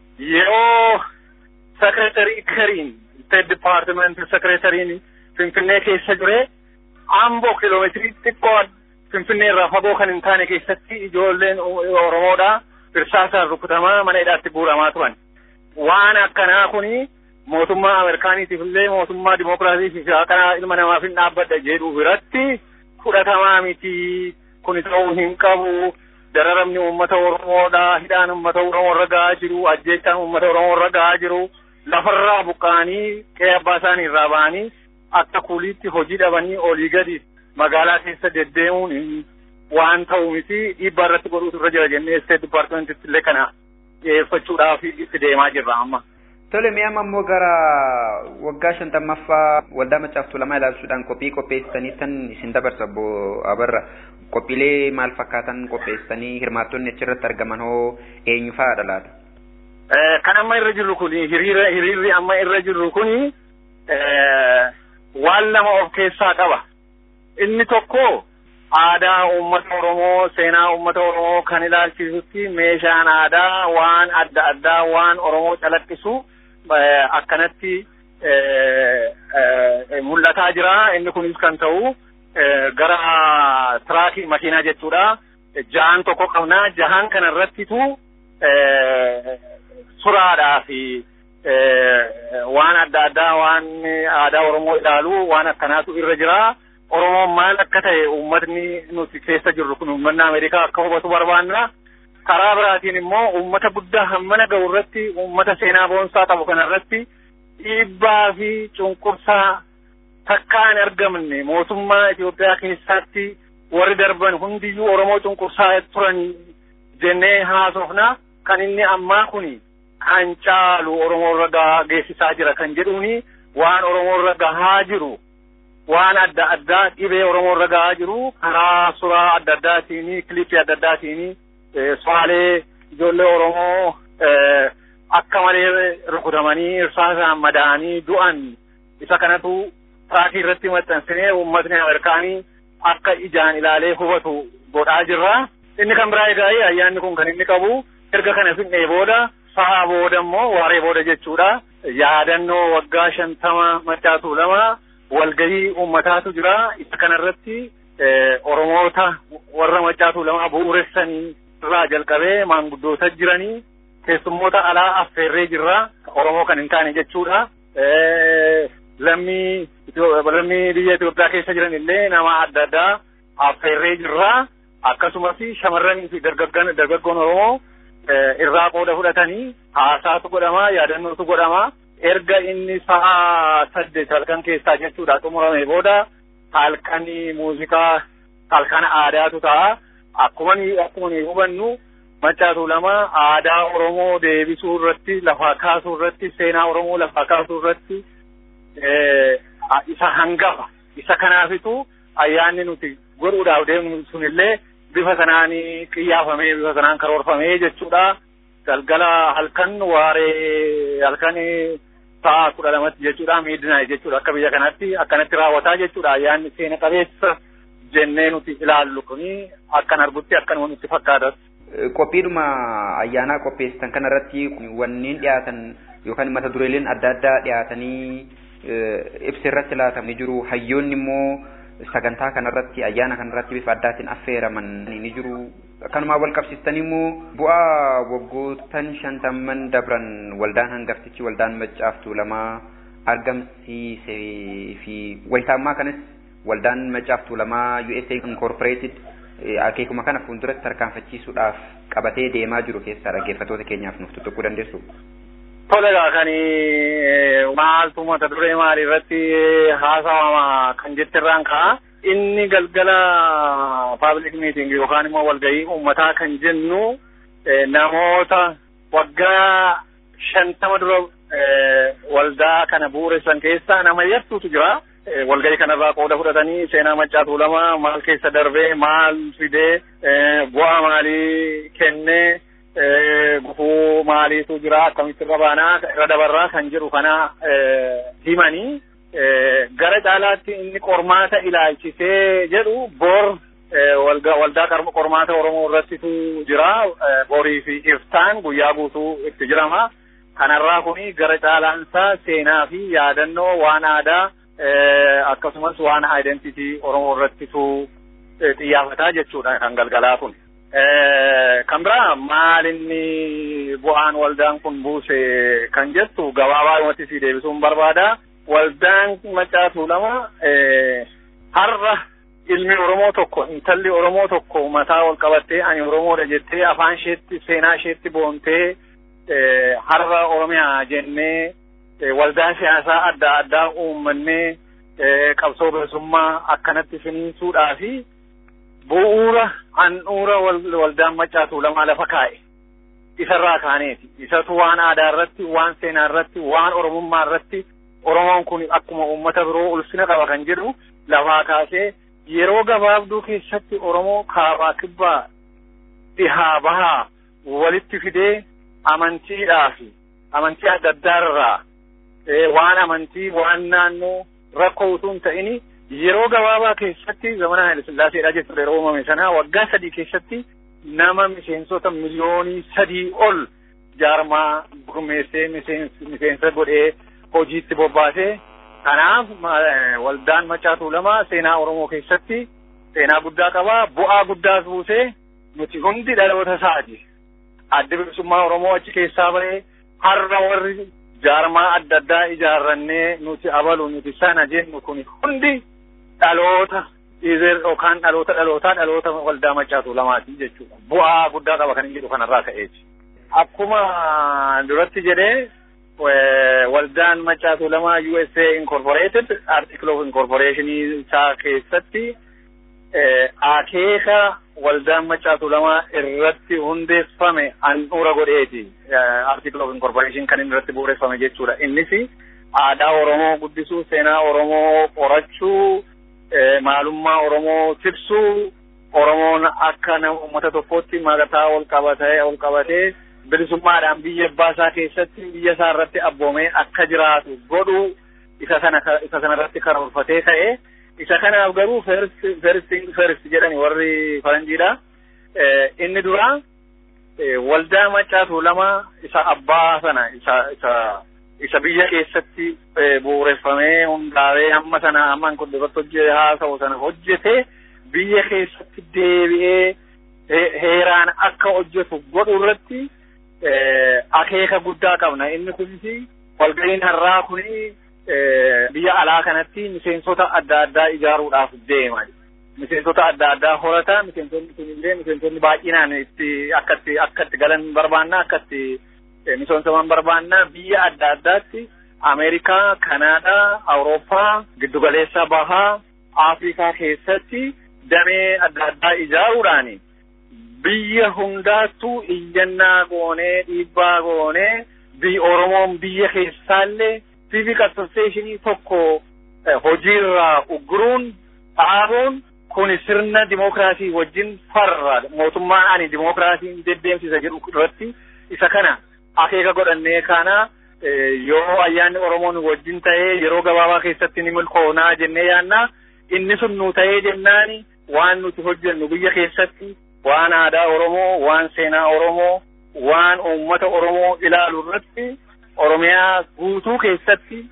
yeroo Secretary Kariin State Department Secretariin Finfinnee keessa jire amboo kiiloomeetirii xiqqoo Finfinnee irraa fagoo kan hin taane keessatti ijoolleen Oromoodha irsaasaan rukutamaa mana hidhaatti guuramaa turan. Waan akkanaa kuni mootummaa Ameerikaaniitiif illee mootummaa dimookiraasii fi haqaa ilma namaaf hin dhaabbadha jedhu biratti fudhatamaa miti kuni ta'uu hin qabu. Dararamni uummata Oromoodha. Hidhaan uummata Oromoo irra gahaa jiru. Ajjeechaan uummata Oromoo irra gahaa jiru. Lafarraa buqqa'anii qe'ee abbaa isaanii irraa ba'anii akka kuuliitti hojii dhabanii olii gadi magaalaa keessa deddeemuun waan ta'u miti dhiibbaa irratti godhuutu irra jira jennee State Departmentitti illee kana dhiyeeffachuudhaaf itti deemaa jirra amma. Tole mi'a ammoo gara waggaa shantammaffaa waldaa Macaa Tuulamaa ilaalchuudhaan qophii qopheessanii tan isin dabarsa obbo Abarra. Qophiilee maal fakkaatan qopheessanii hirmaattonni achirratti argaman hoo eenyu fa'aadha laata? Kan amma irra jirru kuni hiriira hiriirri amma irra jirru kuni waan lama of keessaa qaba. Inni tokko aadaa uummata Oromoo seenaa uummata Oromoo kan ilaalchisutti meeshaan aadaa waan adda addaa waan Oromoo calaqqisu akkanatti mul'ataa jira. Inni kunis kan ta'u gara tiraakii makiinaa jechuudha. Jahan tokko qabna. Jahan kana irrattitu suraadhaa fi waan adda addaa waan aadaa Oromoo ilaalu waan akkanaatu irra jira. Oromoon maal akka ta'e uummatni nuti keessa jirru kun uummanni Ameerikaa akka hubatu barbaanna. Karaa biraatiin immoo uummata guddaa hammana ga'u irratti uummata seenaa boonsaa qabu kana irratti dhiibbaa fi cunqursaa takka hin argamne mootummaa Itoophiyaa keessatti warri darban hundiyyuu Oromoo cunqursaa turan jennee haasofna kan inni ammaa kuni kan caalu Oromoo irra gahaa geessisaa jira kan jedhuuni waan Oromoo irra gahaa jiru waan adda addaa dhibee Oromoo irra gahaa jiru karaa suuraa adda addaatiin kilipii adda addaatiin su'aalee ijoollee Oromoo akka malee rukutamanii irsaasaan madaa'anii du'an isa kanatu tiraakii irratti maxxansinee uummatni Ameerikaanii akka ijaan ilaalee hubatu godhaa jirra. Inni kan biraa egaa ayyaanni kun kan inni qabu erga kana fixnee booda sa'a booda immoo waaree booda jechuudha. Yaadannoo waggaa shantama macaatuu lama walgahii uummataatu jira. Isa kanarratti Oromoota warra macaatuu lama bu'uuressanii irraa jalqabee maanguddoota jiranii keessummoota alaa affeerree jirra. Oromoo kan hin taane jechuudha. Lammii lammii biyya Itoophiyaa keessa jiran illee nama adda addaa affeerree jirra. Akkasumas shamarranii fi dargaggoon Oromoo irraa qooda fudhatanii haasaatu godhama yaadannootu godhama. Erga inni sa'a saddeet halkan keessaa jechuudha xumurame booda halkanii muuziqaa halkan aadaatu ta'a. Akkuma akkuma hubannu macaatuu lama aadaa Oromoo deebisuu irratti lafaa kaasuu irratti seenaa Oromoo lafaa kaasuu irratti isa hangafa. Isa kanaafitu ayyaanni nuti godhuudhaaf deemnu sunillee bifa sanaan qiyyaafamee bifa sanaan karoorfamee jechuudha. Galgala halkan waaree halkan sa'a kudha lamatti jechuudha miidhina jechuudha akka biyya kanatti akkanatti raawwataa jechuudha ayyaanni seena qabeessa jennee nuti ilaallu kuni akkan argutti akkan nutti fakkaatas. Qophiidhuma ayyaanaa qopheessitan kanarratti wanniin dhiyaatan yookaan mata dureeleen adda addaa dhiyaatanii ibsa irratti laatamni jiru hayyoonni immoo sagantaa kanarratti ayyaana kanarratti bifa addaatiin affeeraman ni jiru. Kanumaa wal qabsiistanii immoo bu'aa waggootan shantamman dabran waldaan hangaftichi waldaan maccaaftuu lamaa argamsiisee fi wayitaammaa kanas waldaan maccaaftuu lamaa USA Incorporated akeekuma kana fuulduratti tarkaanfachiisuudhaaf qabatee deemaa jiru keessaa dhaggeeffatoota keenyaaf nuuf tuttuquu dandeessu. Tolegaa kan maaltu mata duree maalii irratti haasawama kan jettirraan ka'a. Inni galgala public meeting yookaan immoo walgahii uummataa kan jennu namoota waggaa shantama dura waldaa kana bu'uuressan keessaa nama yartuutu jira. walgahii kanarraa qooda fudhatanii seenaa macaatuu lama maal keessa darbee maal fidee bu'aa maalii kennee gufuu maaliitu jira akkamitti irra baanaa irra dabarraa kan jedhu kana himanii gara caalaatti inni qormaata ilaalchisee jedhu bor waldaa qormaata Oromoo irrattitu jira borii fi iftaan guyyaa guutuu itti jirama kanarraa kuni gara caalaansaa seenaa fi yaadannoo waan aadaa akkasumas waan identitii Oromoo irrattitu xiyyeeffataa jechuudha kan galgalaa kun. Kan biraa maal inni bu'aan waldaan kun buuse kan jettu gabaabaa si deebisuun barbaada. Waldaan macaatuu lama har'a ilmi Oromoo tokko intalli Oromoo tokko mataa ol qabattee ani Oromoodha jettee afaan isheetti seenaa isheetti boontee har'a Oromiyaa jennee waldaa siyaasaa adda addaa uummannee qabsoo bilisummaa akkanatti finiinsuudhaa fi bu'uura handhuura waldaan macaatuu lamaa lafa kaa'e isarraa kaaneeti isatu waan aadaa irratti waan seenaa irratti waan oromummaa irratti oromoon kun akkuma uummata biroo ulfina qaba kan jedhu lafaa kaasee yeroo gabaabduu keessatti oromoo kaabaa kibbaa dhihaa bahaa walitti fidee amantiidhaa fi amantii adda addaa irraa waan amantii waan naannoo rakkoo utuu hin ta'ini yeroo gabaabaa keessatti zamana Haayile Sillaaseedha jechuudha yeroo uumame sana waggaa sadii keessatti nama miseensota miliyoonii sadii ol jaarmaa gurmeessee miseensa godhee hojiitti bobbaasee kanaaf waldaan macaatuu lama seenaa Oromoo keessatti seenaa guddaa qaba bu'aa guddaas buusee nuti hundi dhaloota isaati adda bilisummaa Oromoo achi keessaa bahee har'a warri jaarmaa adda addaa ijaarrannee nuti abalu nuti sana jennu kun hundi dhaloota dhiizeer yookaan dhaloota dhalootaa dhaloota waldaa macaatuu lamaati jechuudha. Bu'aa guddaa qaba kan inni jedhu kanarraa ka'eeti. Akkuma duratti jedhee waldaan macaatuu lama USA Incorporated article of incorporation isaa keessatti akeeka waldaan macaatuu lama irratti hundeeffame handhuura godheeti article of incorporation kan inni irratti bu'uureffame jechuudha innis aadaa Oromoo guddisuu seenaa Oromoo qorachuu maalummaa Oromoo tiksuu Oromoon akka nama uummata tokkootti maqataa ol qabatee ol qabatee bilisummaadhaan biyya abbaasaa keessatti biyya isaa irratti abboomee akka jiraatu godhu isa sana isa sana irratti karoorfatee ta'e isa kanaaf garuu first first first jedhani warri faranjiidha inni dura waldaa macaatuu lama isa abbaa sana isa isa isa biyya keessatti bu'uureffamee hundaa'ee hamma sana hamma kun duratti hojjete haasa'u sana hojjete biyya keessatti deebi'ee heeraan akka hojjetu godhu irratti akeeka guddaa qabna inni kunis walga'iin har'aa kuni biyya alaa kanatti miseensota adda addaa ijaaruudhaaf deema miseensota adda addaa horata miseensonni kunillee miseensonni baay'inaan itti akkatti akkatti galan barbaanna akkatti misoomsaman barbaanna biyya adda addaatti Ameerikaa, Kanaadaa, Awurooppaa, giddugaleessa bahaa, Afrikaa keessatti damee adda addaa ijaaruudhaani biyya hundaattuu iyyannaa goonee dhiibbaa goonee biyya Oromoon biyya keessaallee civic associationii tokko hojiirraa ugguruun dhaabuun kun sirna dimokiraasii wajjin farra mootummaan ani dimokiraasiin deddeemsisa jedhu irratti isa kana akeeka godhannee kana yoo ayyaanni Oromoon wajjin ta'ee yeroo gabaabaa keessatti ni milkoonaa jennee yaanna inni sun nu ta'ee jennaani waan nuti hojjennu biyya keessatti waan aadaa Oromoo, waan seenaa Oromoo, waan uummata Oromoo ilaalu irratti Oromiyaa guutuu keessatti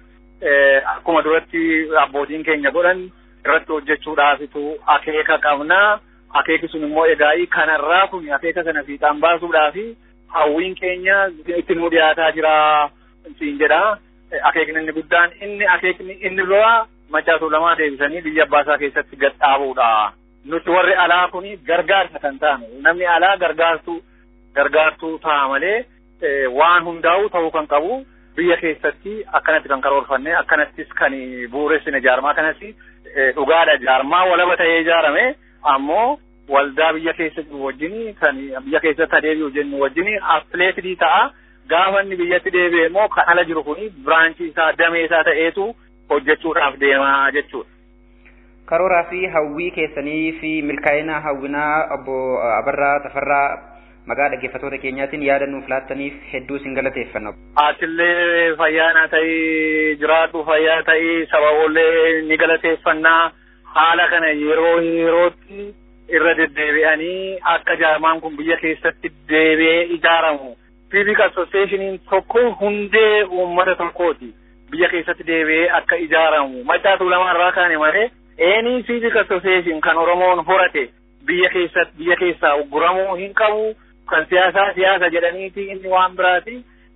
akkuma duratti abbootiin keenya godhan irratti hojjechuudhaafitu akeeka qabnaa. Akeeki sun immoo egaa kanarraa kun akeeka sana fiixaan baasuudhaafi hawwiin keenya itti nu dhiyaataa jira siin jedha. Akeekni inni guddaan inni akeekni inni lola macaatuu lamaa deebisanii biyya abbaasaa keessatti gad dhaabuudha. nuti warri alaa kun gargaarsa kan taanu namni alaa gargaartuu gargaartuu ta'a malee waan hundaa'u ta'uu kan qabu biyya keessatti akkanatti kan karoorfanne akkanattis kan bu'uuressine jaarmaa kanatti dhugaadha jaarmaa walaba ta'ee ijaarame ammoo waldaa biyya keessa jiru wajjin kan biyya keessatti adeebi'u jennu wajjin affiliyeetii ta'a gaafa inni biyyatti deebi'e immoo kan ala jiru kun biraanchii isaa damee isaa ta'eetu hojjechuudhaaf deemaa jechuudha. karooraa fi hawwii keessanii fi milkaa'ina hawwinaa obbo Abarraa Tafarraa maqaa dhaggeeffattoota keenyaatiin yaada nuuf laattaniif hedduu isin galateeffanna. Atillee fayyaana ta'ii jiraadhu fayyaa ta'ii saba oollee ni galateeffannaa haala kana yeroo yerootti irra deddeebi'anii akka jaarmaan kun biyya keessatti deebi'ee ijaaramu. Civic Associationiin tokko hundee uummata tokkooti. Biyya keessatti deebi'ee akka ijaaramu. Macaatuu lamarraa kaane malee Eenii civic association kan Oromoon horate biyya keessatti biyya keessaa ugguramuu hin qabu kan siyaasaa siyaasa jedhaniiti inni waan biraati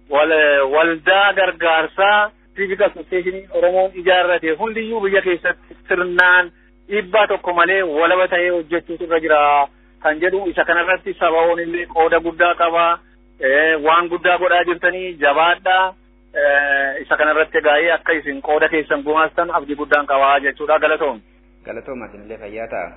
waldaa gargaarsaa civic association Oromoon ijaarrate hundiyyuu biyya keessatti sirnaan dhiibbaa tokko malee walaba ta'ee hojjechuutu irra jira kan jedhu isa kanarratti sabaoon illee qooda guddaa qaba waan guddaa godhaa jirtanii jabaadhaa isa kanarratti egaa'ee akka isin qooda keessan gumaastan abdii guddaan qabaa jechuudha galatoom. Galatooma isinillee fayyaa ta'a.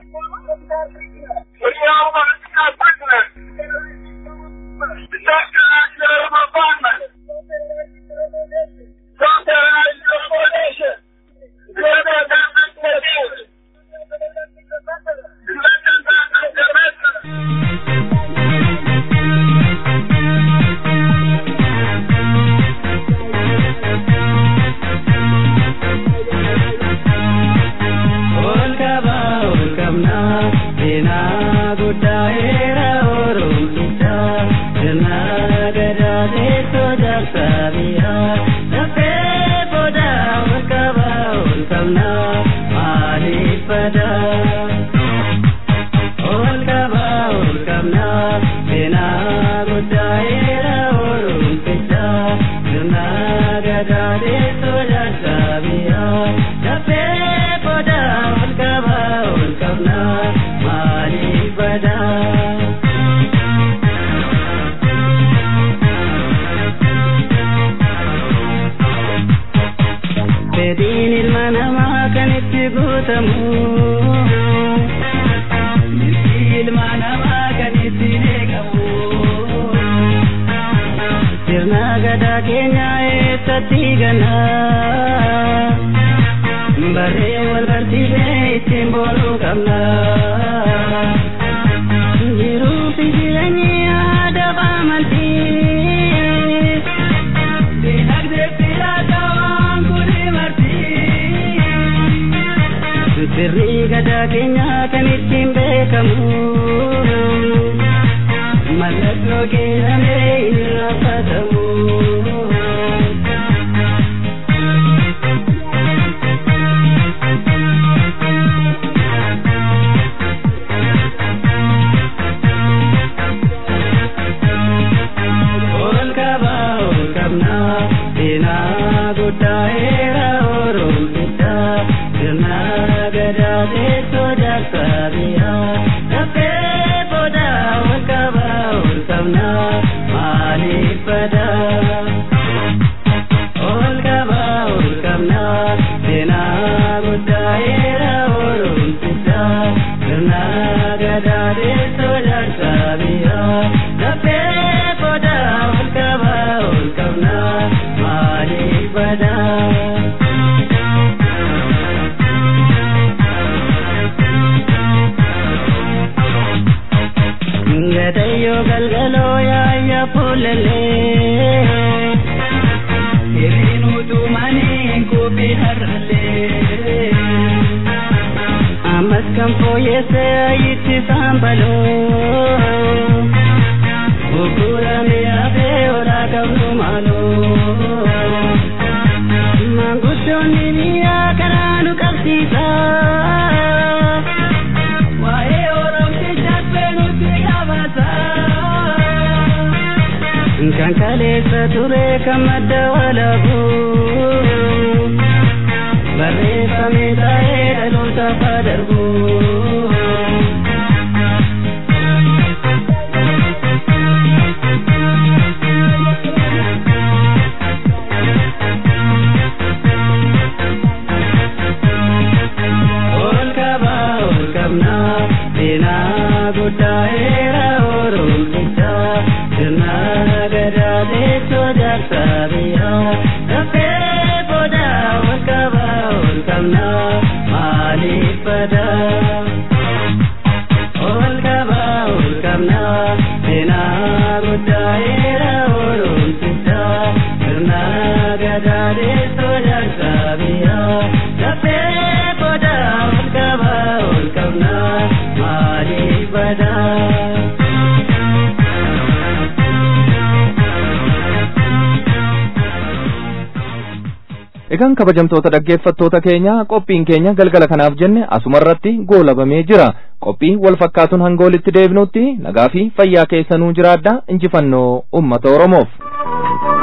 mirgi ilma namaa kan ittiin eegamu sirna gadaa keenya eessatti ganna barree wal barsiisee ittiin boonuu qabna jiruu fi jireenyi aadaa fi amantii dinagdee fi laatawaan kuni martii sirrii gadaa keenya kan ittiin beekamu mallattoo keenyamee hin raffatamu. Ol kaba ol kabna seenaa guddaa eera oromsicha sirna gadaa teessoo jaarsaa biyyaa dafee booda ol kaba ol kabna maaliif badaa. Ol kaba ol kabna seenaa guddaa eera oromsicha sirna gadaa teessoo jaarsaa biyyaa dafee booda ol kaba ol kabna maaliif badaa. Gadayyo galgaloo yaayya fuulalee hiriin utumanii kubii harralee ammas kan fooyyesse ayitti saambaloo gurguramee hafee olaa qabnu maaloo maanguddoonni biyyaa karaa nu qabsiisaa. Waa'ee oromtichaas beenutti qabata. Kan kaleessa ture kan madda walabu. Barreeffamee taa'ee dhalootaaf haa darbu. Ol kaba ol kabna seenaa guddaa eera oromsicha sirna gadaa teessoo jaarsaa biyyaa dafee booda ol kaba ol kabna maaliif badaa. Ol kaba ol kabna seenaa guddaa eera oromsicha sirna gadaa teessoo jaarsaa biyyaa dafee booda ol kaba ol kabna maaliif badaa. Egaan kabajamtoota dhaggeeffattoota keenya qophiin keenya galgala kanaaf jenne asumarratti goolabamee jira. Qophii wal fakkaatuun hanga walitti deebinutti nagaa fi fayyaa keessanuu jiraadha injifannoo uummata Oromoof.